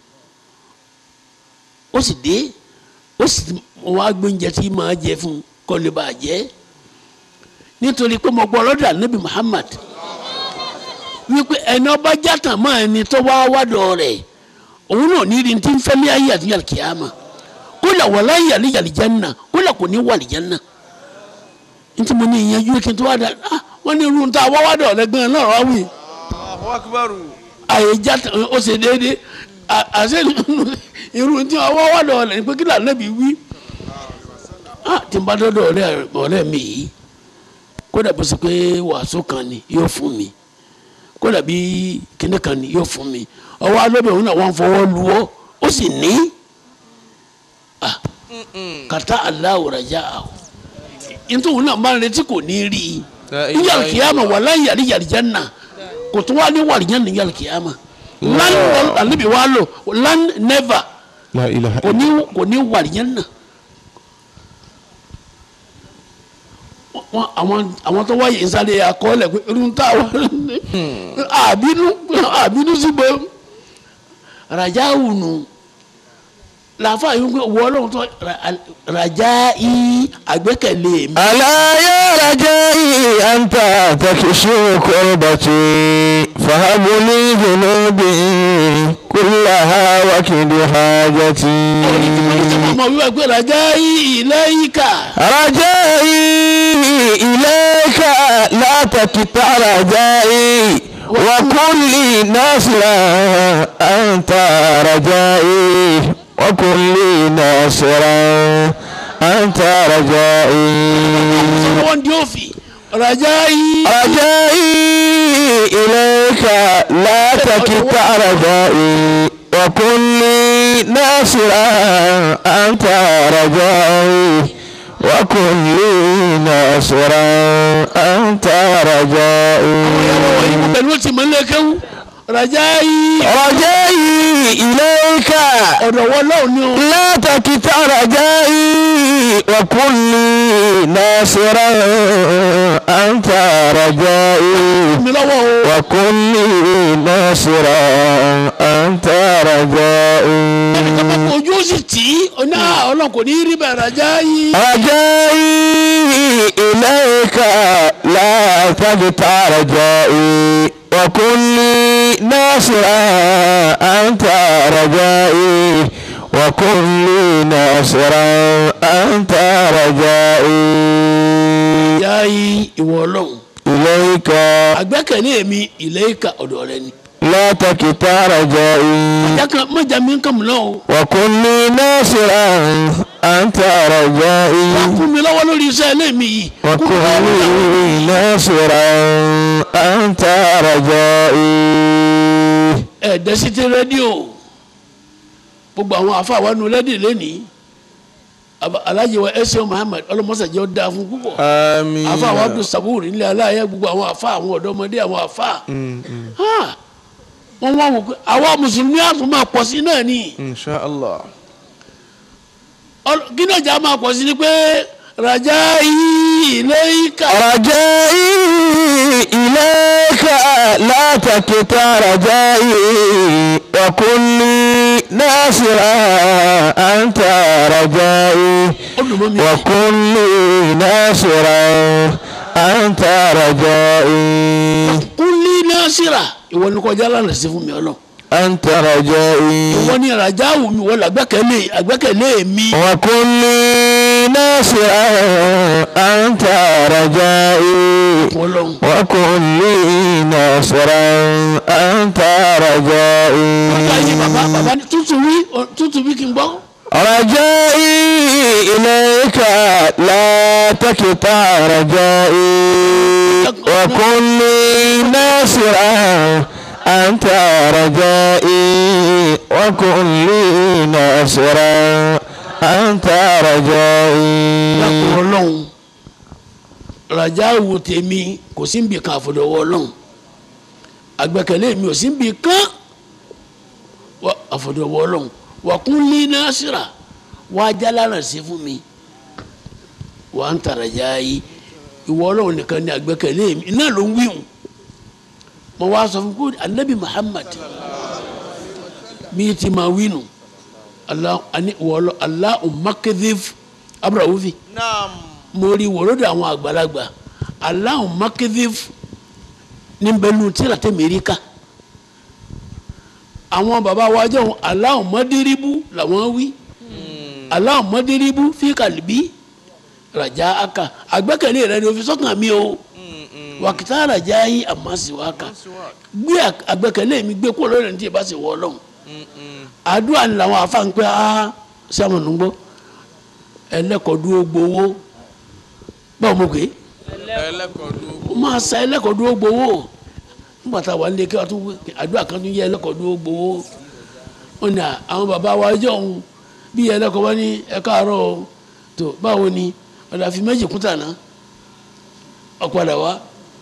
ó sì dé ó sì ti- wọn á gbé oúnjẹ tí máa jẹ fún un kó lè bàa jẹ nítorí pé mo gbọ́ lọ́dọ̀ ànábì Muhammad wípé ẹni ọba játàn mọ́ ẹni tó wá wádọ̀ rẹ̀ òun náà ní rí ti ń fẹ́ ní ayé àti yàrá kìáma kódà wàlá yàrá yàrá jẹ́nà kódà kò ní wà ní jẹ́nà ntí mo ní ìyẹn kí n tó wá dà ah wọ́n ní irun tá a wá wádọ̀ rẹ̀ gan-an náà wá wí Allahu akbar. àyè játàn ó ṣe déédéé à- àṣẹ nínú irun tí wọ́n wá wádọ̀ rẹ̀ ní pé kí lànà bí wí ah tí n bá dọ́dọ̀ ọ̀rẹ́ ọ̀rẹ́ mi yìí kódà bó ṣe pé wàásù kan ni yóò fún mi kódà bí kíní kan ni yóò fún mi ọwọ́ alóbẹ̀ òun náà wọ́n fọwọ́ lu ọ́ ó sì ní ah kàtà aláwọ̀ rajà áwọ̀ nítorí òun náà máa ń retí kò ní rí i níyàrá kìáma wà láyé yàrá yàrá jẹ́nà kò tó wá ní wàrà jẹ́nà níyàrá kìáma lan alibi wa lò lan never La ilaha kò ní kò ní wàrà jẹ́nà. wọn àwọn àwọn tó wáyé ìsàlẹ̀ àkọọ́lẹ̀ pé irun tá a wà àbínú àbínú sígbó rajà wùnú làáfàá yìí ń pè wọ́ ọlọ́run tó ra- rajà yìí àgbẹ́kẹ̀lé mi. ألا يا رجائي أنت تكشف كربتي فهب لي ذنوبي كلها وكد حاجتي ọmọ wíwá pé rajà yìí ilayka رجائي إليك لا تقطع رجائي وكن لي ناصرا أنت رجائي وكن لي ناصرا أنت رجائي wọ́n di òfin rajà yìí رجائي إليك لا تقطع رجائي وكن لي ناصرا أنت رجائي وكن لي ناصرا أنت رجائي pẹ̀lú ti mọ́lẹ̀ kẹ́wù rajà yìí رجائي إليك ọ̀dọ̀ wọ́n lọ́wọ́ ni o. لا تقطع رجائي وكن لي ناصرا أنت رجائي mi lọ́wọ́ o. وكن لي ناصرا أنت رجائي ojú ó sì tì í ọ̀nà ọlọ́run kò ní í rí bẹ́ẹ̀ rajà yìí. رجائي إليك لا تقطع رجائي وكن لي ناصرا أنت رجائي وكن لي ناصرا أنت رجائي yá yí ìwọ ọlọ́run إليك àgbẹ́kẹ̀lé mi ìlẹ́yìká ọ̀dọ̀ rẹ ni. لا تقطع رجائي jákàn mọ̀jà mi ń kàn mí lọ́wọ́ وكن لي ناصرا أنت رجائي wá kún mi lọ́wọ́ lórí iṣẹ́ ilé mi yìí. kún mi lọ́wọ́ lórí àwọn- وكن لي ناصرا أنت رجائي ẹ̀ẹ́dẹ́sítẹ́ rédíò gbogbo àwọn àfáà wa nu rédíò lẹ́nìí Aba- Alhaji wa ẹsẹ Muhammad ọlọmọsàjẹ ọdá fún púpọ̀ آمين àfáà wa Abdul Sabur nílẹ̀ aláyẹ gbogbo àwọn àfáà àwọn ọ̀dọ́mọdé àwọn àfáà Ha! wọ́n wá wò pé àwa mùsùlùmí àtún máa pọ̀ sí náà ni إن شاء الله Ọl- kí náà jà máa pọ̀ sí ni pé rajà yìí ilayka رجائي إليك لا تقطع رجائي وكن لي ناصرا أنت رجائي olùmọ̀ mi وكن لي ناصرا أنت رجائي kúnlí násìrà ìwọ ni kọjá lánàá sí fún mi ọlọ أنت رجائي ìwọ ni rajà wù mí wọ́n làgbẹ́kẹ̀lé àgbẹ́kẹ̀lé mi وكن لي ناصرا أنت رجائي ọlọ́run. وكن لي ناصرا أنت ọjọ́ yìí bàbá رجائي bàbá ní tútù wí ọ- tútù wí kí n gbọ́. رجائي إليك لا تقطع رجائي وكن لي ناصرا أنت رجائي وكن لي ناصرا أنت lápò رجائي ọlọ́run rajà wo tèmi kò sí nbì kan àfọdọ̀wọ́ ọlọ́run àgbẹ̀kẹ̀lé mi ò sí nbì kan wà àfọdọ̀wọ́ ọlọ́run wà kún lé násìrà wà á jálànà sí fún mi wà á ń tàràjà yìí ìwọ ọlọ́run nìkan ni àgbẹ̀kẹ̀lé mi iná ló ń wíwùn mo wá sọ fún kó anabi Muhammad mi ti máa wí nù Allah ani wọlọ Allah umakidif abrahufi نعم mo rí wòlódì àwọn àgbàlagbà Allah umakidif níbẹ̀lú tíra tẹ̀ mẹ́ríkà àwọn baba wa jẹ́ wọn Allah umadiribu làwọn wí Allah umadiribu fi kàlíbí rajà aka àgbẹ́kẹ̀lé rẹ ni o fi sọ́kàn mi o wàkìtà rajà yìí àmásíwáka gbé àgbẹ́kẹ̀lé mi gbé kúrò lórí ẹni tí ì bá sì wọ́ ọlọ́run àdúrà ni làwọn afa ń pẹ́ á sàmùnú gbọ́ ẹlẹ́kọ̀ọ́dúró gbowó báwo mo pè é ó máa sa ẹlẹ́kọ̀ọ́dúró gbowó nígbà tá a wà nílé kí wọ́n tún wí àdúrà kan tún yẹ ẹlẹ́kọ̀ọ́dúró gbowó wọn ni àwọn bàbá wa ẹjọ́ òun bí ẹlẹ́kọ̀ọ́ bá ní ẹ káàárọ̀ o tó báwo ni ọ̀dà fi méjì kúta náà ọ̀padà wá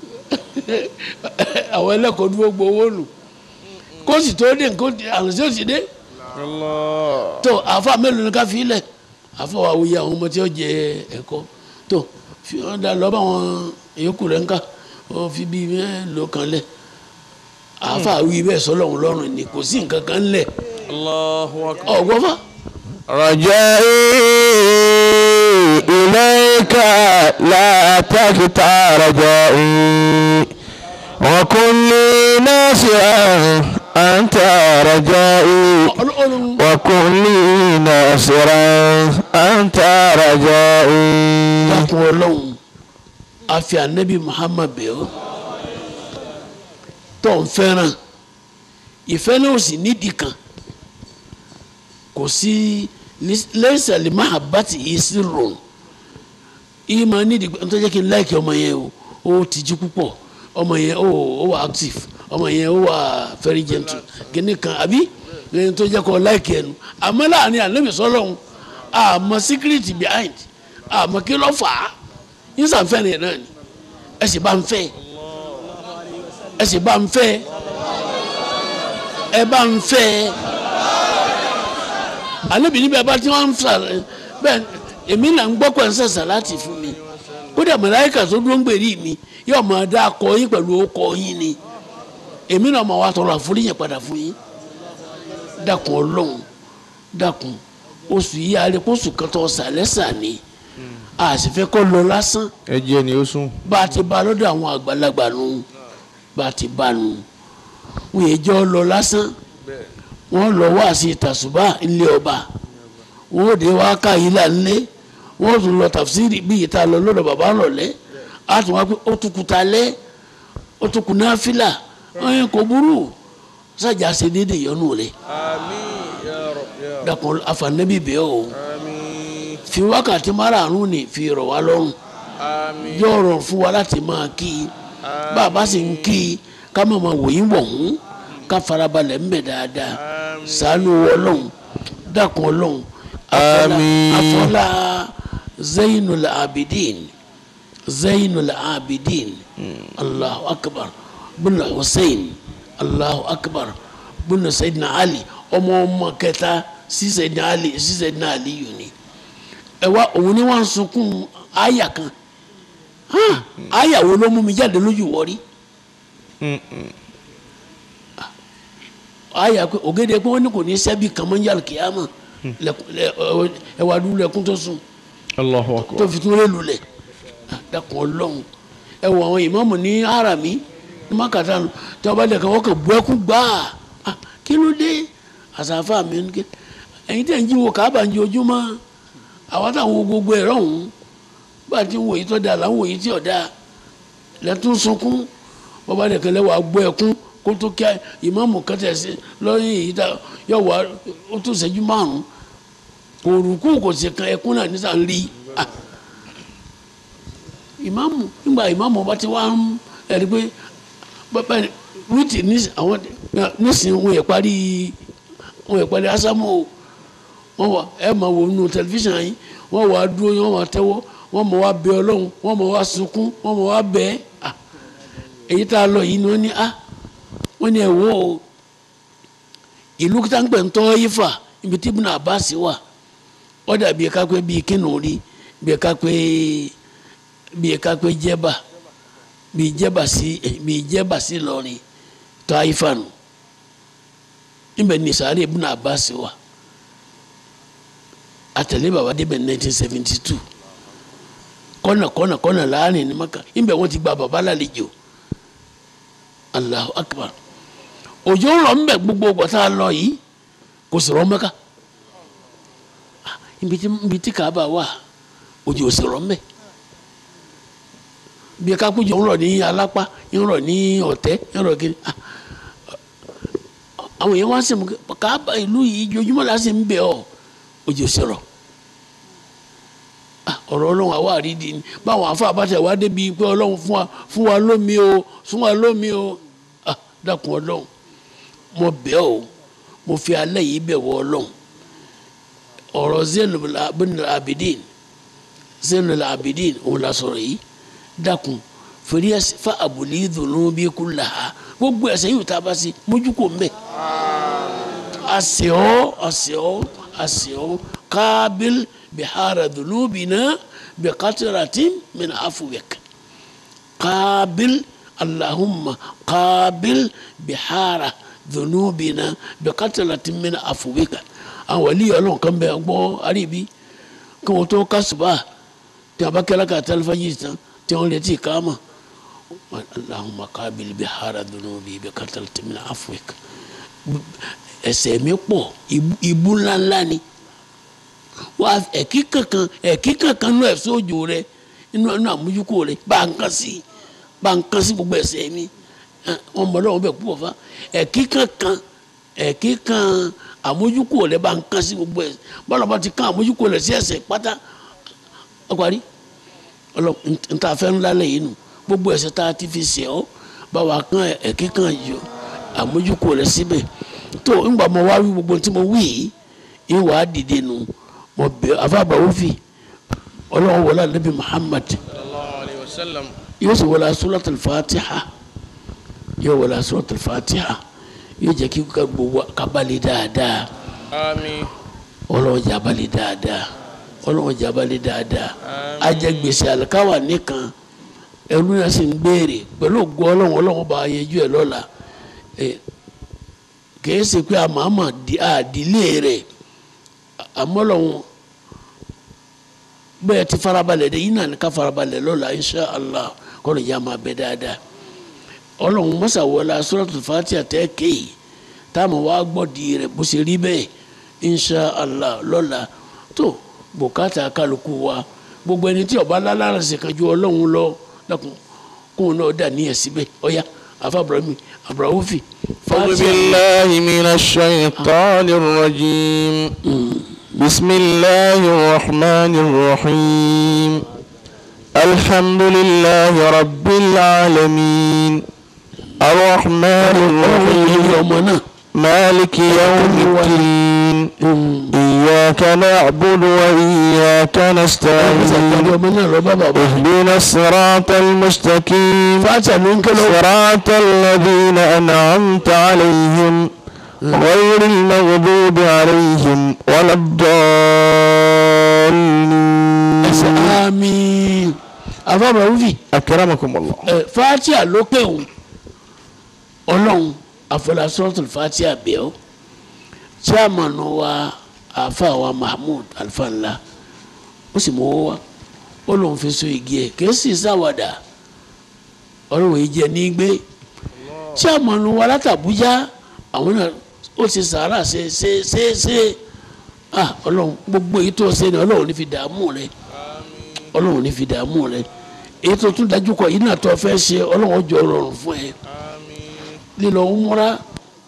àwọn ẹlẹ́kọ̀ọ́dúró gbowó nù kó sì tó dé nǹkan àrùn sí òsì dé الله tó àfa mélòó ni ká fi lẹ̀ àfa wa wuyi àwọn ọmọ tí ó jẹ ẹ̀kọ́ tó fi wọn da lọ bá wọn yòókù rẹ̀ ńkà wọn fi bí mélòó kan lẹ̀ àfa wí bẹ́ẹ̀ sọlọ́run lọ́rùn ni kò sí nǹkan kan lẹ̀ الله أكبر ọ̀gbọ́n fa رجائي إليك لا تقطع رجائي وكن لي ناصرا أنت رجائي ọlọ́run وكن لي ناصرا أنت رجائي dákun ọlọ́run àfi ànábì Muhammad bẹ̀ ọ́ tó ń fẹ́ràn ìfẹ́ náà ò sì nídìí kan kò sí lẹ́sẹ̀ lè má àbátì yìí sí rò yìí máa nídìí pé nítorí kí n láìkí ọmọ yẹn o ó tijú púpọ̀ ọmọ yẹn ó ó wà active ọmọ yẹn ó wà very gentle kíní kan àbí lẹ́yìn tó jẹ́ kó láìkí ẹnu àmọ́ láàrin ànábì sọ́lọ́hún àmọ́ secret behind àmọ́ kí ló fà á yín sànfẹ́ ni náà ni ẹ sì bá ń fẹ́ ẹ sì bá ń fẹ́ ẹ bá ń fẹ́ ànábì níbẹ̀ bá tí wọ́n ń fà bẹ́ẹ̀ èmi là ń gbọ́ pẹ̀ ń sẹ̀sà láti fún mi kódà màláíkà tó dúró ń gbèrí mi yóò máa dá akọ yín pẹ̀lú ọkọ yín ni èmi náà máa wá tọrọ àforíyìn padà fún yín dákun ọlọ́run dákun oṣù yìí alẹ́ kó oṣù kan tó sàlẹ́sà ni a sì fẹ́ kó lọ lásán ẹ jẹ́ ni ó sùn. bá a ti bá lọ́dọ̀ àwọn àgbàlagbà nù bá a ti bá nù wọ́n yẹ jọ́ lọ lásán wọ́n lọ wá sí tàṣùbà ilé ọba wọ́n dé wá ká yìí là ńlé wọ́n tún lọ tàfsírì bí ìta lọ lọ́dọ̀ bàbá lọ́lẹ́ á tún wá pé ó tún kuta lẹ́ ó tún kun náfìlà ọ̀yẹ́ kò burú sájà ṣe déédéé yọnu rẹ̀ àmín ya rab ya rab dàpọ̀ àfànẹ́bí bẹ́ẹ̀ o àmín fi wákàtí márààrún ni fi rọ̀ wá lọ́rùn àmín yóò rọrùn fún wa láti máa kí i bá a bá sì ń kí i ká má máa wòyí wọ̀hún ká farabalẹ̀ ń bẹ̀ dáadáa ṣàánú ọlọ́run dákun ọlọ́run afọlá Àmín. afọlá zainul abidin zainul abidin allahu akbar bin hussein allahu akbar bin sayyidina ali ọmọ ọmọ kẹta sí sayyidina ali sí sayyidina ali yìí ni ẹ wá òun ni wọn sunkún àyà kan hàn àyà wo ló mú mi jáde lójú wọrí àyà pé ògèdè pé wọn ní kò ní sẹbi kan mọ ń yàrá kìámà lẹkùn lẹ ẹ ẹ wà dúró lẹkùn tó sùn allahu tó akbar fi tún lé lulẹ̀ dàkún ọlọ́run ẹ wọ àwọn ìmáàmù ní harami ní makata nù tí wọn bá dẹ̀ kàn wọ́n kàn bu ẹkún gbáà Ah, kí ló dé àsàfà mi ní kí ẹ̀yin tẹ̀ ń jí wo káàbà ń jí ojúmọ́ àwọn táwọn wo gbogbo ẹ̀rọ ọ̀hún bá a ti ń wòye tó dáa là ń wòye tí ò dáa lẹ́tún sunkún bàbá dẹ̀ kàn lẹ́wọ̀ agbó ẹkún kó tó kí ìmáàmù kẹtẹ̀ sí lọ́yìn èyí tá yọ̀ wá ó tó ṣẹ́jú márùn-ún kò rúkú kò sì kan ẹkún náà nísà ń rí Ah, ìmáàmù nígbà ìmáàmù bá ti wá ń ẹ̀rí pé bàbá wíìtì ní àwọn nísìnyí wọn yẹ parí wọn yẹ parí ásámù o wọn wà ẹ máa wò nínú tẹlifíṣàn yìí wọn wà á dúró yìí wọn wà á tẹ́wọ́ wọn mọ̀ wá bẹ ọlọ́run wọn mọ̀ wá sunkún wọn mọ̀ wá bẹ ẹ́ Ah, èyí tá a lọ yìí ni wọ́n ní ah wọ́n ní ẹ̀ wò ó ìlú táǹpẹ̀ ń tọ́ yìí fà ibi tí Ibn Abbas wà ó dàbí ká pé bíi kínú rí bíi ká pé bíi ká pé jẹ́bà bíi jẹ́bà sí bíi jẹ́bà sí lọ́rin tọ́ ayé fà nù níbẹ̀ ní sàárè Ibn Abbas wà àtẹ̀lé bàbá débẹ̀ nineteen seventy two kọ́nà kọ́nà kọ́nà láàrin ní maka níbẹ̀ wọ́n ti gba bàbá lálejò Allahu Akbar òjò ń rọ̀ ń bẹ̀ gbogbo gbọ̀tà lọ yìí kò sì rọ̀ mẹ́ka ibi tí ibi tí Kaaba wà òjò ò sì rọ̀ ń bẹ̀ bí ká kó jọ ń rọ̀ ní alápá ń rọ̀ ní ọ̀tẹ́ ń rọ̀ kiri ah, àwọn èèyàn wá sí mu Kaaba ìlú yìí jojúmọ́ la sì ń bẹ̀ ọ́ òjò sì rọ̀ Ah, ọ̀rọ̀ ọlọ́run àwa àrídìí ni báwọn afa àbátẹ̀ wá débi pé ọlọ́run fún wa fún wa lómi o fún wa lómi o ah dákun ọlọ́run mo bẹ̀ ọ́ mo fi alẹ́ yìí bẹ̀ wọ ọlọ́run ọ̀rọ̀ Zainul Abidin Zainul Abidin òun la sọ̀rọ̀ yìí dákun fèrè ẹsẹ̀ fa àbùlí dùnú bí kú là á gbogbo ẹsẹ̀ yìí tá a bá sí mójú kò mbẹ́ àṣẹ ọ́ àṣẹ ọ́ àṣẹ ọ́ kábíl bihara dhunubina biqatratin min afwik قابل اللهم قابل بحار ذنوبنا بقتلة من عفوك àwọn wàlí ọlọ́run kan bẹ gbọ́ àríbi kí wọ́n tó kásùbà tí a bá kẹ́lá ká tẹlifájì tán tí wọ́n lè ti ká mọ̀ allahumma qabil bihara dhunubi biqatlati min afwik ẹ̀ṣẹ̀ mi pọ̀ ìbú ńláńlá ni wà ẹ̀kí kankan ẹ̀kí kankan nú ẹ̀sọ́ òjò rẹ inú inú àmójúkò rẹ bá ń kàn sí bá ń kàn sí gbogbo ẹ̀ṣẹ̀ mi wọn mọ lọ́wọ́ bẹ̀ púpọ̀ fa ẹ̀kí kankan ẹ̀kí kan àmójúkò rẹ bá ń kàn sí gbogbo ẹ̀ṣẹ̀ bọ́lá bá ti kàn àmójúkò rẹ sí ẹ̀ṣẹ̀ pátá ọkùnrin ọlọ nta fẹ́ ńlá lẹ́yìn nù gbogbo ẹ̀ṣẹ̀ tá a ti fi ṣẹ̀ ọ́ bá wa kàn ẹ̀kí kan yọ àmójúkò rẹ síbẹ̀ tó ńgbà mo wá wí gbogbo tí mo wí yìí ìwà á dìde nù mo bẹ afábàwọ́ fi ọlọ́run wọlé anabi muhammad sallallahu alayhi wa sallam yóò sì wọlé suratul fatiha yóò wọlé suratul fatiha yóò jẹ́ kí ká gbogbo kábàlì dáadáa àmín ọlọ́run jábàlì dáadáa ọlọ́run jábàlì dáadáa ajẹgbèsè àlùkáwà nìkan ẹrú náà sì ń béèrè pẹ̀lú ògo ọlọ́run ọlọ́run bá yẹjú ẹ̀ lọ́la kìí ṣe pé àmàmà àdílé rẹ̀ àmọ́ ọlọ́run bẹ́ẹ̀ ti farabalẹ̀ dé yín náà ní ká farabalẹ̀ lọ́la insha allah kọ́nà ìyá máa bẹ dáadáa ọlọ́run mọ́sàwọ́lá suratul fatiha tẹ́ kéyìí táwọn wá gbọ́dì rẹ̀ bó ṣe rí bẹ́ẹ̀ insha allah lọ́la tó bùkátà kálukú wa gbogbo ẹni tí ọba lálára ṣe kan ju ọlọ́run lọ dákun kóun náà dà níyẹn síbẹ̀ ọ̀ya afa abrahamu abrahamufi أعوذ بالله من الشيطان الرجيم بسم الله الرحمن الرحيم الحمد لله رب العالمين الرحمن الرحيم ọmọ náà مالك يوم الدين إياك نعبد وإياك ṣàtàlẹ́ نستعين ọmọ náà lọ bá bàbá اهدنا الصراط المستقيم fàtà ló ń kẹ́lọ́ صراط الذين أنعمت عليهم غير المغضوب عليهم ولا ẹsẹ̀ الضالين àmín afa abrahamufi أكرمكم الله ẹ fatia ló pé òun ọlọ́run àfọlásọ́tò fatia bẹ́ẹ̀ ọ́ chairman wa afa wa mahmood alfanla ó sì mọ owó wa ó lóun fi so igi ẹ̀ kèésì sáwàdà ọlọ́run yìí jẹ́ ní gbé chairman wa látàbújá àwọn náà ó ti sàárà ṣe ṣe ṣe ṣe ah ọlọ́run gbogbo èyí tó ṣe ni ọlọ́run ní fi dààmú rẹ ọlọ́run ní fi dààmú rẹ èyí tó tún dájú kọ yìí náà tó fẹ́ ṣe ọlọ́run jọ rọrùn fún ẹ lílọ umura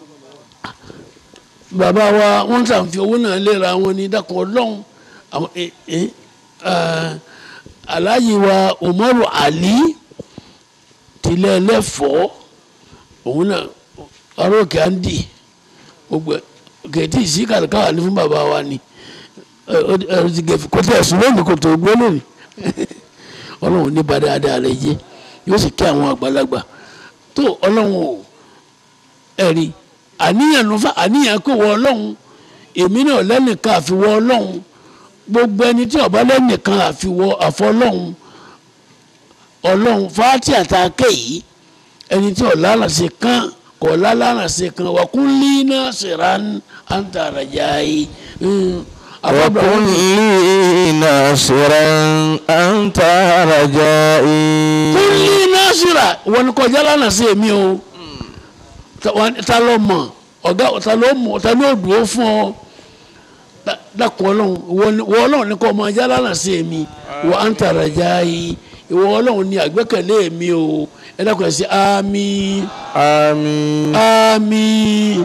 bàbá wa wọ́n tàn fi owó náà léra wọn ní dákun ọlọ́run àwọn ẹ ẹ ẹ aláyí wa umaru ali tilẹ̀ ẹlẹ́fọ̀ọ́ òun náà aróòkè andy gbogbo kẹ̀tì sí kàlùkàwà ní fún bàbá wa ni ẹ ẹ ẹ ti gẹ̀fì kọ́tẹ́ ẹ̀sùn lónìí kò tó gbó lónìí ọlọ́run ní bá dáadáa rẹ jẹ́ yóò sì kí àwọn àgbàlagbà tó ọlọ́run ò ẹ̀rí àníyàn ló fà àníyàn kò wọ ọlọ́run èmi náà lẹ́nìkan àfiwọ́ ọlọ́run gbogbo ẹni tí ọba lẹ́nìkan àfiwọ́ àfọ́ ọlọ́run ọlọ́run fàátì àtàkè yìí ẹni tí ọ̀lànà ṣe kán kò ọ̀lànà ṣe kán wà kún líná ṣèrán àǹtàràjà yìí àbábọ̀ وكن لي ناصرا أنت رجائي kún líná ṣìrà wọn ni kọjá lánàá sí èmi o ta wa- ta ló mọ ọgá ta ló mọ ta ló dúró fún ọ Da- dákun ọlọ́run ìwọ ni- ìwọ ọlọ́run ní kọ́ ọmọ ajá lánàá sí èmi wọ à ń tàrà já yìí ìwọ ọlọ́run ní àgbẹ́kẹ̀lé mi o ẹ dákun ẹ sí àmín آمين àmín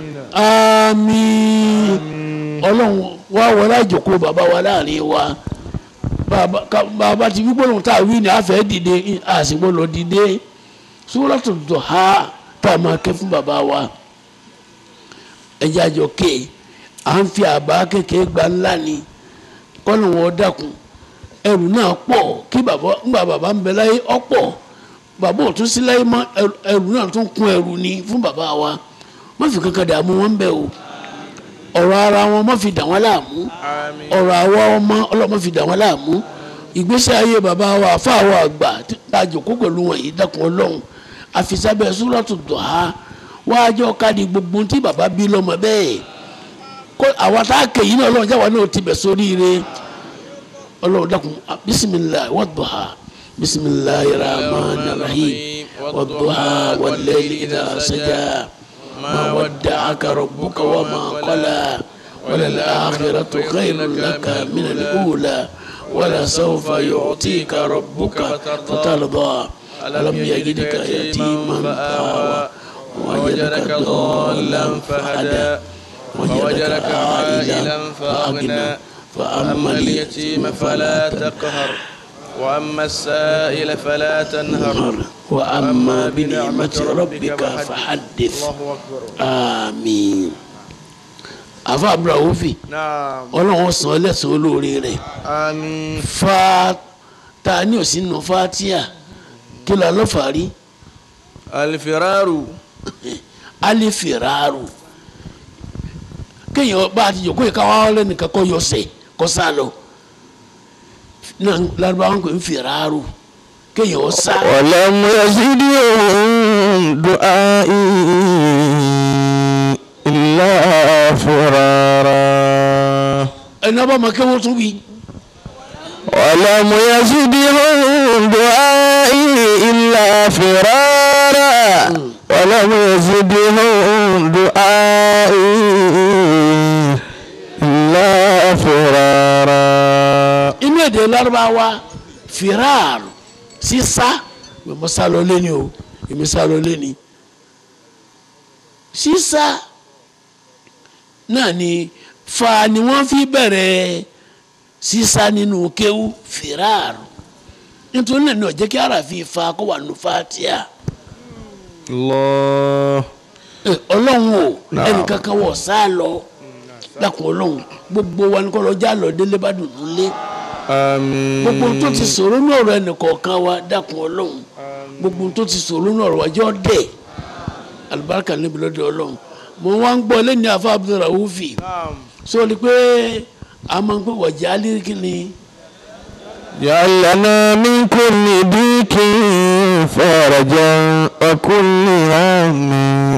àmín ọlọ́run wá wọlé àjòkó bàbá wa láàrin wa bàbá ká- bàbá ti wí gbọ́dọ̀ tá a wí ni a fẹ́ dìde a sì gbọ́dọ̀ dìde Suratul Duha tá a máa ké fún bàbá wa ẹjẹ́ àjọ ké à ń fi àbá kékeré gba ńlá ni kọ́nà wọn dákun ẹrù náà pọ̀ kí bàbá ńgbà bàbá ń bẹ láyé ọ̀pọ̀ bàbá ò tún sí láyé mọ́ ẹrù- ẹrù náà tún kún ẹrù ni fún bàbá wa má fi kankan dààmú wọn bẹ́ẹ̀ o ọ̀rọ̀ ara wọn má fi dà wọ́n láàmú Àmín. ọ̀rọ̀ àwa ọmọ ọlọ́mọ fi dà wọ́n láàmú ìgbésí ayé bàbá wa àfáàwọ̀ àgbà tí a jòkó pẹ̀lú wọn yìí dákun ọlọ́run àfisábẹ́ Suratu Duha wájú ọ̀kadì gbogbo tí bàbá bí lọ́mọ bẹ́ẹ̀ kó àwa tá a kè yín náà ọlọ́run jáwa náà ti bẹ̀ sóríire ọlọ́run dákun bisimilayi wad-duha bisimilayi rahman rahim wad-duha wal-layli idha saja ma wadda'aka rabbuka wa ma qala وللآخرة خير لك من الأولى ولسوف يعطيك ربك فترضى ألم يجدك يتيما فآوى ووجدك ضالا فهدى ووجدك عائلا فأغنى فأما اليتيم فلا تقهر وأما السائل فلا تنهر وأما بنعمة ربك فحدث الله أكبر آمين àfa abrahamofi نعم ọlọ́run san ẹlẹ́sìn olóore rẹ̀ آمين fa ta ni ò sí nù fatia kí ló lọ́ fàárí الفرار alifiraru kéèyàn bá a ti jòkó yìí káwá lẹ́nìkan kọ́ yọsẹ̀ kọ́ sá lọ náà lárúbáwá ń pè ń firaru kéèyàn ó sá ولم يزدهم دعائي إلا فرارا ẹni ọba máa kéwọ́ tún wí ولم يزدهم دعائي إلا فرارا ولم يزدهم دعائي إلا فرارا inú èdè lárúbáwá firar sísá mo sá lọ lé ní o èmi sá lọ lé ní sísá náà ni fa ni wọ́n fi bẹ̀rẹ̀ sísá nínú kéwú firar nítorí náà ni ó jẹ́ kí ara fi fa kó wà nù fatia الله Ẹ, ọlọ́run o Naam. ẹnìkankan wọ̀ sá lọ dákun ọlọ́run gbogbo wa ni kọ́ lọ já lọ délé bá dùn lé آمين gbogbo ohun tó ti sọ̀rọ̀ ní ọ̀rọ̀ ẹnìkọ̀ọ̀kan wa dákun ọlọ́run gbogbo ohun tó ti sọ̀rọ̀ ní ọ̀rọ̀ wa jọ́ dẹ̀ alibarika níbi lọ́dọ̀ ọlọ́run mo wá ń gbọ́ lẹ́ni afa abdulrahufi sọ ni pé a máa ń pè wọ̀jà alirikini جعل لنا من كل ضيق فرجا وكل هم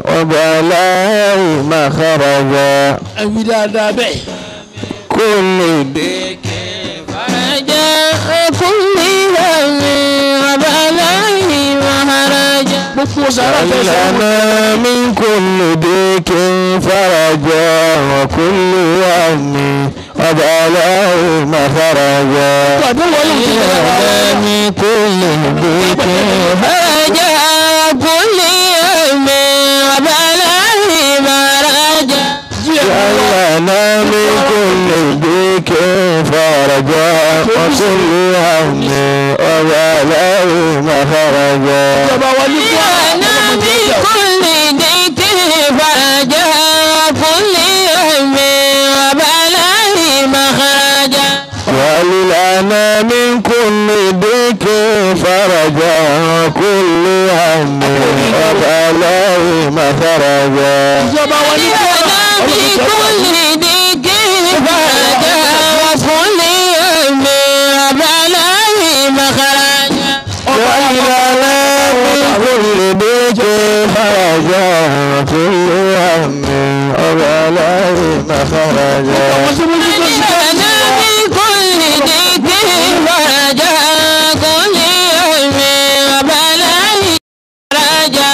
وبلاء مخرجا ẹ̀wí dáadáa bẹ́ẹ̀ كل ضيق فرجا وكل هم وبلاء مهرجا gbogbo sàrà جعل fẹsẹ̀ wọn. لنا من كل ضيق فرجا وكل هم وبلاء مخرجا àdéhùn ọlọ́run ti bẹ̀rẹ̀ wá. لنا من كل ضيق فرجا وكل هم وبلاء مهرجا díẹ̀ wá. جعلنا من كل ضيق فرجا وكل هم وبلاء مخرجا ìjọba wa ní kí جعلنا من كل ضيق فرجا وكل هم وبلاء مخرجا جعلنا من كل ضيق فرجا وكل هم وبلاء مخرجا ìjọba wa ní kí جعلنا في كل ضيق فرجا وكل هم وبلاء مخرجا جعلنا من كل ضيق فرجا وكل هم وبلاء مخرجا àwọn tó mójú tó ṣe جعلنا في كل ضيق فرجا كل هم وبلاء مخرجا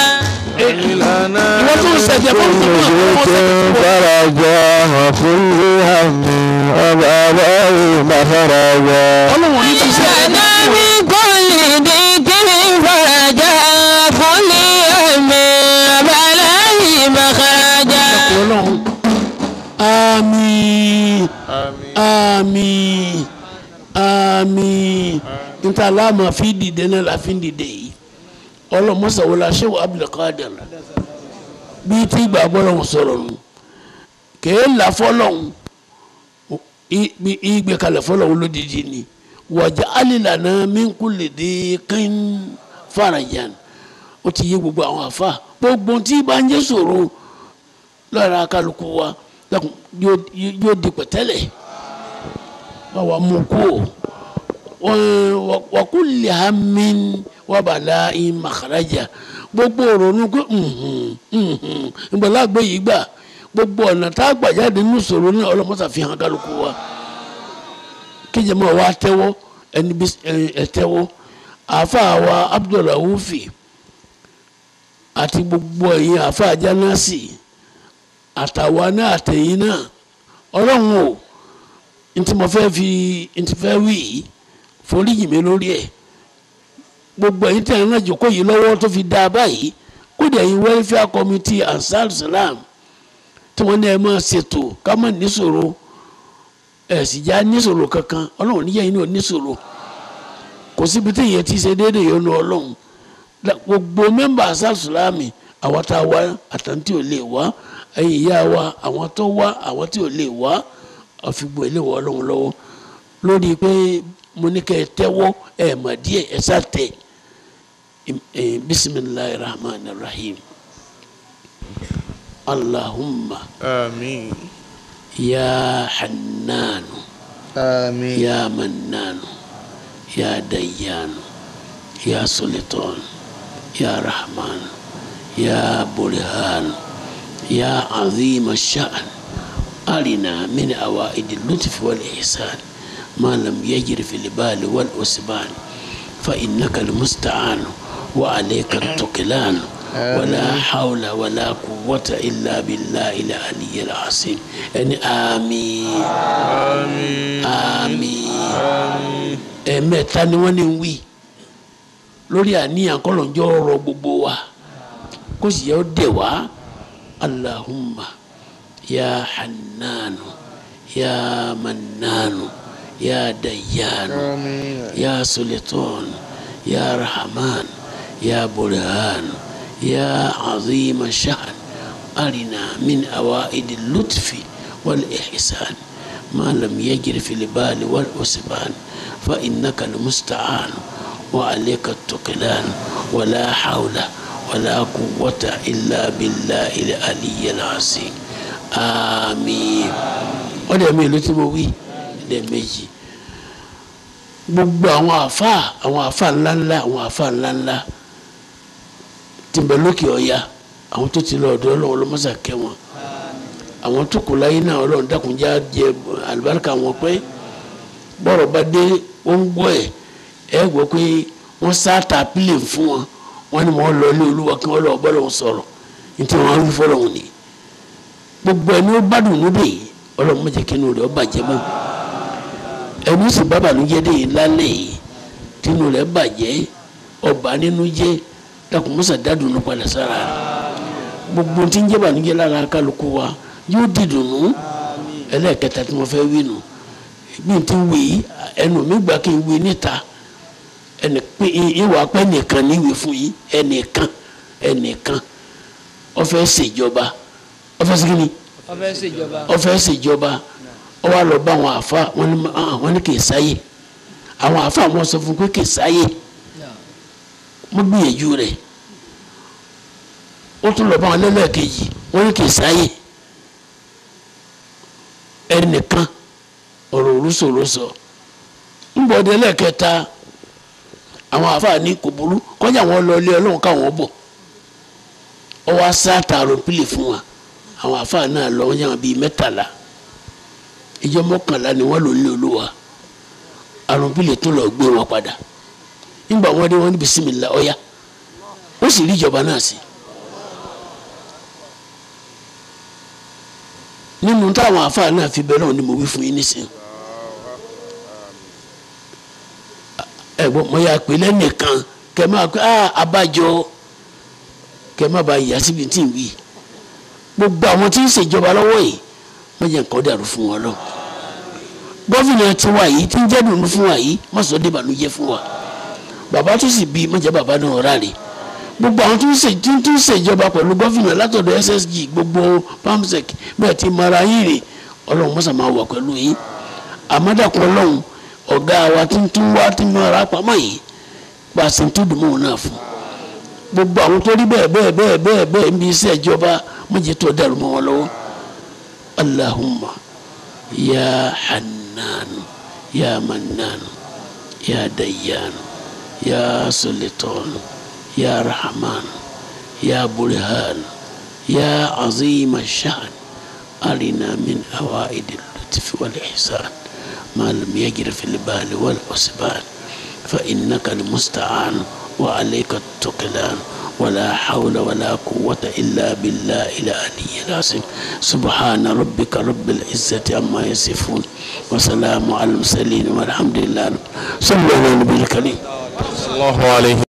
ìwọ́n tó ń ṣẹ̀jẹ̀ bọ́ tó ń ضيق فرجا وكل هم وبلاء مخرجا ọlọ́run ní ti ṣe جعلنا في كل ضيق فرجا كل هم وبلاء مخرجا ọlọ́run. àmín àmín àmín níta aláàmà fi dìde náà la fi ń dìde yìí ọlọ́mọsàwọlá ṣéwà abdulkadir bíi tí ìgbà bọ́lọ́hún sọ̀rọ̀ nù kèé là fọlọ́hún ìgbé kalẹ̀ fọlọ́hún lódìdí ni wàjà alìlànà mínkù lè dé kín farajan ó ti yé gbogbo àwọn àfa gbogbo tí bá ń jẹ́ sọ̀rọ̀ lára kálukú wa dákun yóò yóò di pẹ̀tẹ́lẹ̀ báwa mú kú o wa kulli hammin wa bala'in makhraja gbogbo òrònú pé ìgbàlagbé yìí gbà gbogbo ọ̀nà tá a gbà jáde nínú ìṣòro náà ọlọ́mọ́sà fi hàn kálukú wa kíjẹmọ́ wa tẹ́wọ́ ẹni bí ẹ tẹ́wọ́ àáfàá wa Abdulraufi àti gbogbo ẹ̀yin àáfàá Jánásì àtàwa náà àtẹ̀yìn náà ọlọ́run o ntí mo fẹ́ fi ntí fẹ́ wí yìí foríjì mi lórí ẹ̀ gbogbo ẹ̀yin tí a náà jókòó yìí lọ́wọ́ tó fi dá a báyìí kódà ẹ̀yin welfare committee ansar salam tí wọ́n ní ẹ máa ṣètò ká má níṣòro ẹ̀ sì já níṣòro kankan ọlọ́run níyà yín náà níṣòro kò síbi tí ìyẹn ti ṣe déédéé yọnu ọlọ́run gbogbo mẹ́mbà ansar salam àwọn tá a wá àtàntí ò lè wá ẹ̀yin ìyá wa àwọn tó wá àwọn tí ò lè wá àfìgbò ìléwọ́ ọlọ́run lọ́wọ́ lórí pé mo ní kẹ́ ẹ tẹ́wọ́ ẹ mà díẹ̀ ẹ sá tẹ̀ ẹ bisimilahi rahman rahim allahumma آمين ya hannanu آمين ya mannanu ya dayyanu ya sultan ya rahman ya burhan ya azim الشأن أرنا من أوائد اللطف والإحسان ما لم يجر في البال والأسبان فإنك المستعان وعليك التكلان ولا حول ولا قوة إلا بالله العلي العظيم يعني آمين آمين ẹ̀ẹ̀mẹ́ta ni wọ́n ní ń wí lórí àníyàn kọ́lọ́njọ́ ọ̀rọ̀ gbogbo wa kó sì yẹ ó dẹ̀ wá allahumma ya hannanu ya mannanu ya dayyanu آمين ya sultan ya rahman ya burhan ya azima sha'n arina min awaidi lutfi wal ihsan ما لم يجر في البال والأسبان فإنك المستعان وعليك التكلان ولا حول ولا قوة إلا بالله العلي العظيم آمين ọdẹ mi ló ti mo wí ẹdẹ méjì gbogbo àwọn àfa àwọn àfa ńláńlá àwọn àfa ńláńlá tí ń bẹ lókè ọya àwọn tó ti lọ ọ̀dọ̀ Ọlọ́run lọmọsà kẹ́ wọn àwọn tó kù láyé náà Ọlọ́run dákunjá jẹ àlùbáríkà wọn pé bọ́rọ̀ bá dé ó ń gbọ́ ẹ̀ ẹ gbọ́ pé wọ́n sáàtà pílẹ̀ fún wọn wọ́n ní wọ́n lọ ilé olúwa kí wọ́n lọ bọ́lọ́hún sọ̀rọ̀ nítorí wọ́n rí fọlọ́hún ni gbogbo ẹni ó bá dùn níbẹ̀ yìí Ọlọ́run má jẹ́ kí inú rẹ̀ ó bàjẹ́ mọ́ ẹni ó sì bá bànújẹ́ dé yìí lálẹ́ yìí tí inú rẹ̀ bàjẹ́ ọba nínú jẹ́ dákun mọ́sà dádùn ní padà sára rẹ̀ gbogbo tí ń jẹ́ bànújẹ́ lára kálukú wa yóò dìdùnnú ẹlẹ́ẹ̀kẹta tí mo fẹ́ wí nù bí n ti wí yìí ẹnu mi gbà kí n wí níta ẹnì pé ìwà pẹ́ nìkan níwèé fún yín ẹnìkan ẹnìkan ó fẹ́ ṣèjọba ó fẹ́ ṣe kí ni ó fẹ́ ṣèjọba ó fẹ́ ṣèjọba ó wá lọ bá àwọn àfa wọn ní ah, wọn ní kì í sáyè àwọn àfa wọn sọ fún pé kì í sáyè mo gbìyànjú rẹ̀ ó tún lọ bá wọn lẹ́lẹ́kejì wọn ní kì í sáyè ẹnìkan ọ̀rọ̀ òrùsòrùsọ ńbọ̀dé lẹ́ẹ̀kẹta àwọn àfààní kò burú kọjá wọn lọ ilé ọlọ́run káwọn bọ̀ ọ wá sáàtà àròpìlì fún wa àwọn àfààní náà lọ wọn yàn bíi mẹ́tàlá ìjọ mọ́kànlá ni wọ́n lò ní olúwa àròpìlì tún lọ gbé wọn padà nígbà wọn dé wọn ní bisimilá ọ̀yá ó sì rí ìjọba náà sí. nínú táwọn àfààní náà fi bẹ́ẹ̀ náà ni mo wí fún yín nísìnyí. ẹ̀gbọ́n mo yà pé lẹ́nìkan kẹ máa pé ah abájọ kẹ má ba yà síbi tí ń wí gbogbo àwọn tí ń ṣèjọba lọ́wọ́ yìí wọ́n jẹ́ nǹkan dàrú fún wọn lọ gọ́fìnà tiwa yìí tí ń jẹ́ dùnú fún wa yìí má sọ dé ìbànújẹ́ fún wa bàbá tó sì bí má jẹ́ bàbá náà ráre gbogbo àwọn tó ń ṣe tí ń ṣèjọba pẹ̀lú gọ́fìnà látọ̀dọ̀ ssg gbogbo pamsec bẹ́ẹ̀ ti mara yín rè ọlọ́run mọ́sà máa wà pẹ̀lú yín àmọ́dàkùn ọlọ́run ọ̀gá wa tí ń tún wá tí ń mara pamọ́ yìí gba sèǹtù dùnmọ́ náà fún gbogbo àwọn tó rí bẹ́ẹ̀ bẹ́ẹ̀ bẹ́ẹ̀ bẹ́ẹ̀ bẹ́ẹ̀ ń bí iṣẹ́ ìjọba méje tó dàrú mọ́ wọn lọ́wọ́ allahumma ya hannanu ya mannanu ya dayyanu ya sultanu ya rahmanu ya burhanu ya azima shan arina min awaidil lutfi wal ihsan ما لم يجر في البال والحسبان فإنك المستعان وعليك التكلان ولا حول ولا قوة إلا بالله العلي العظيم سبحان ربك رب العزة عما يصفون وسلام على المرسلين والحمد لله صلى الله على النبي الكريم الله عليه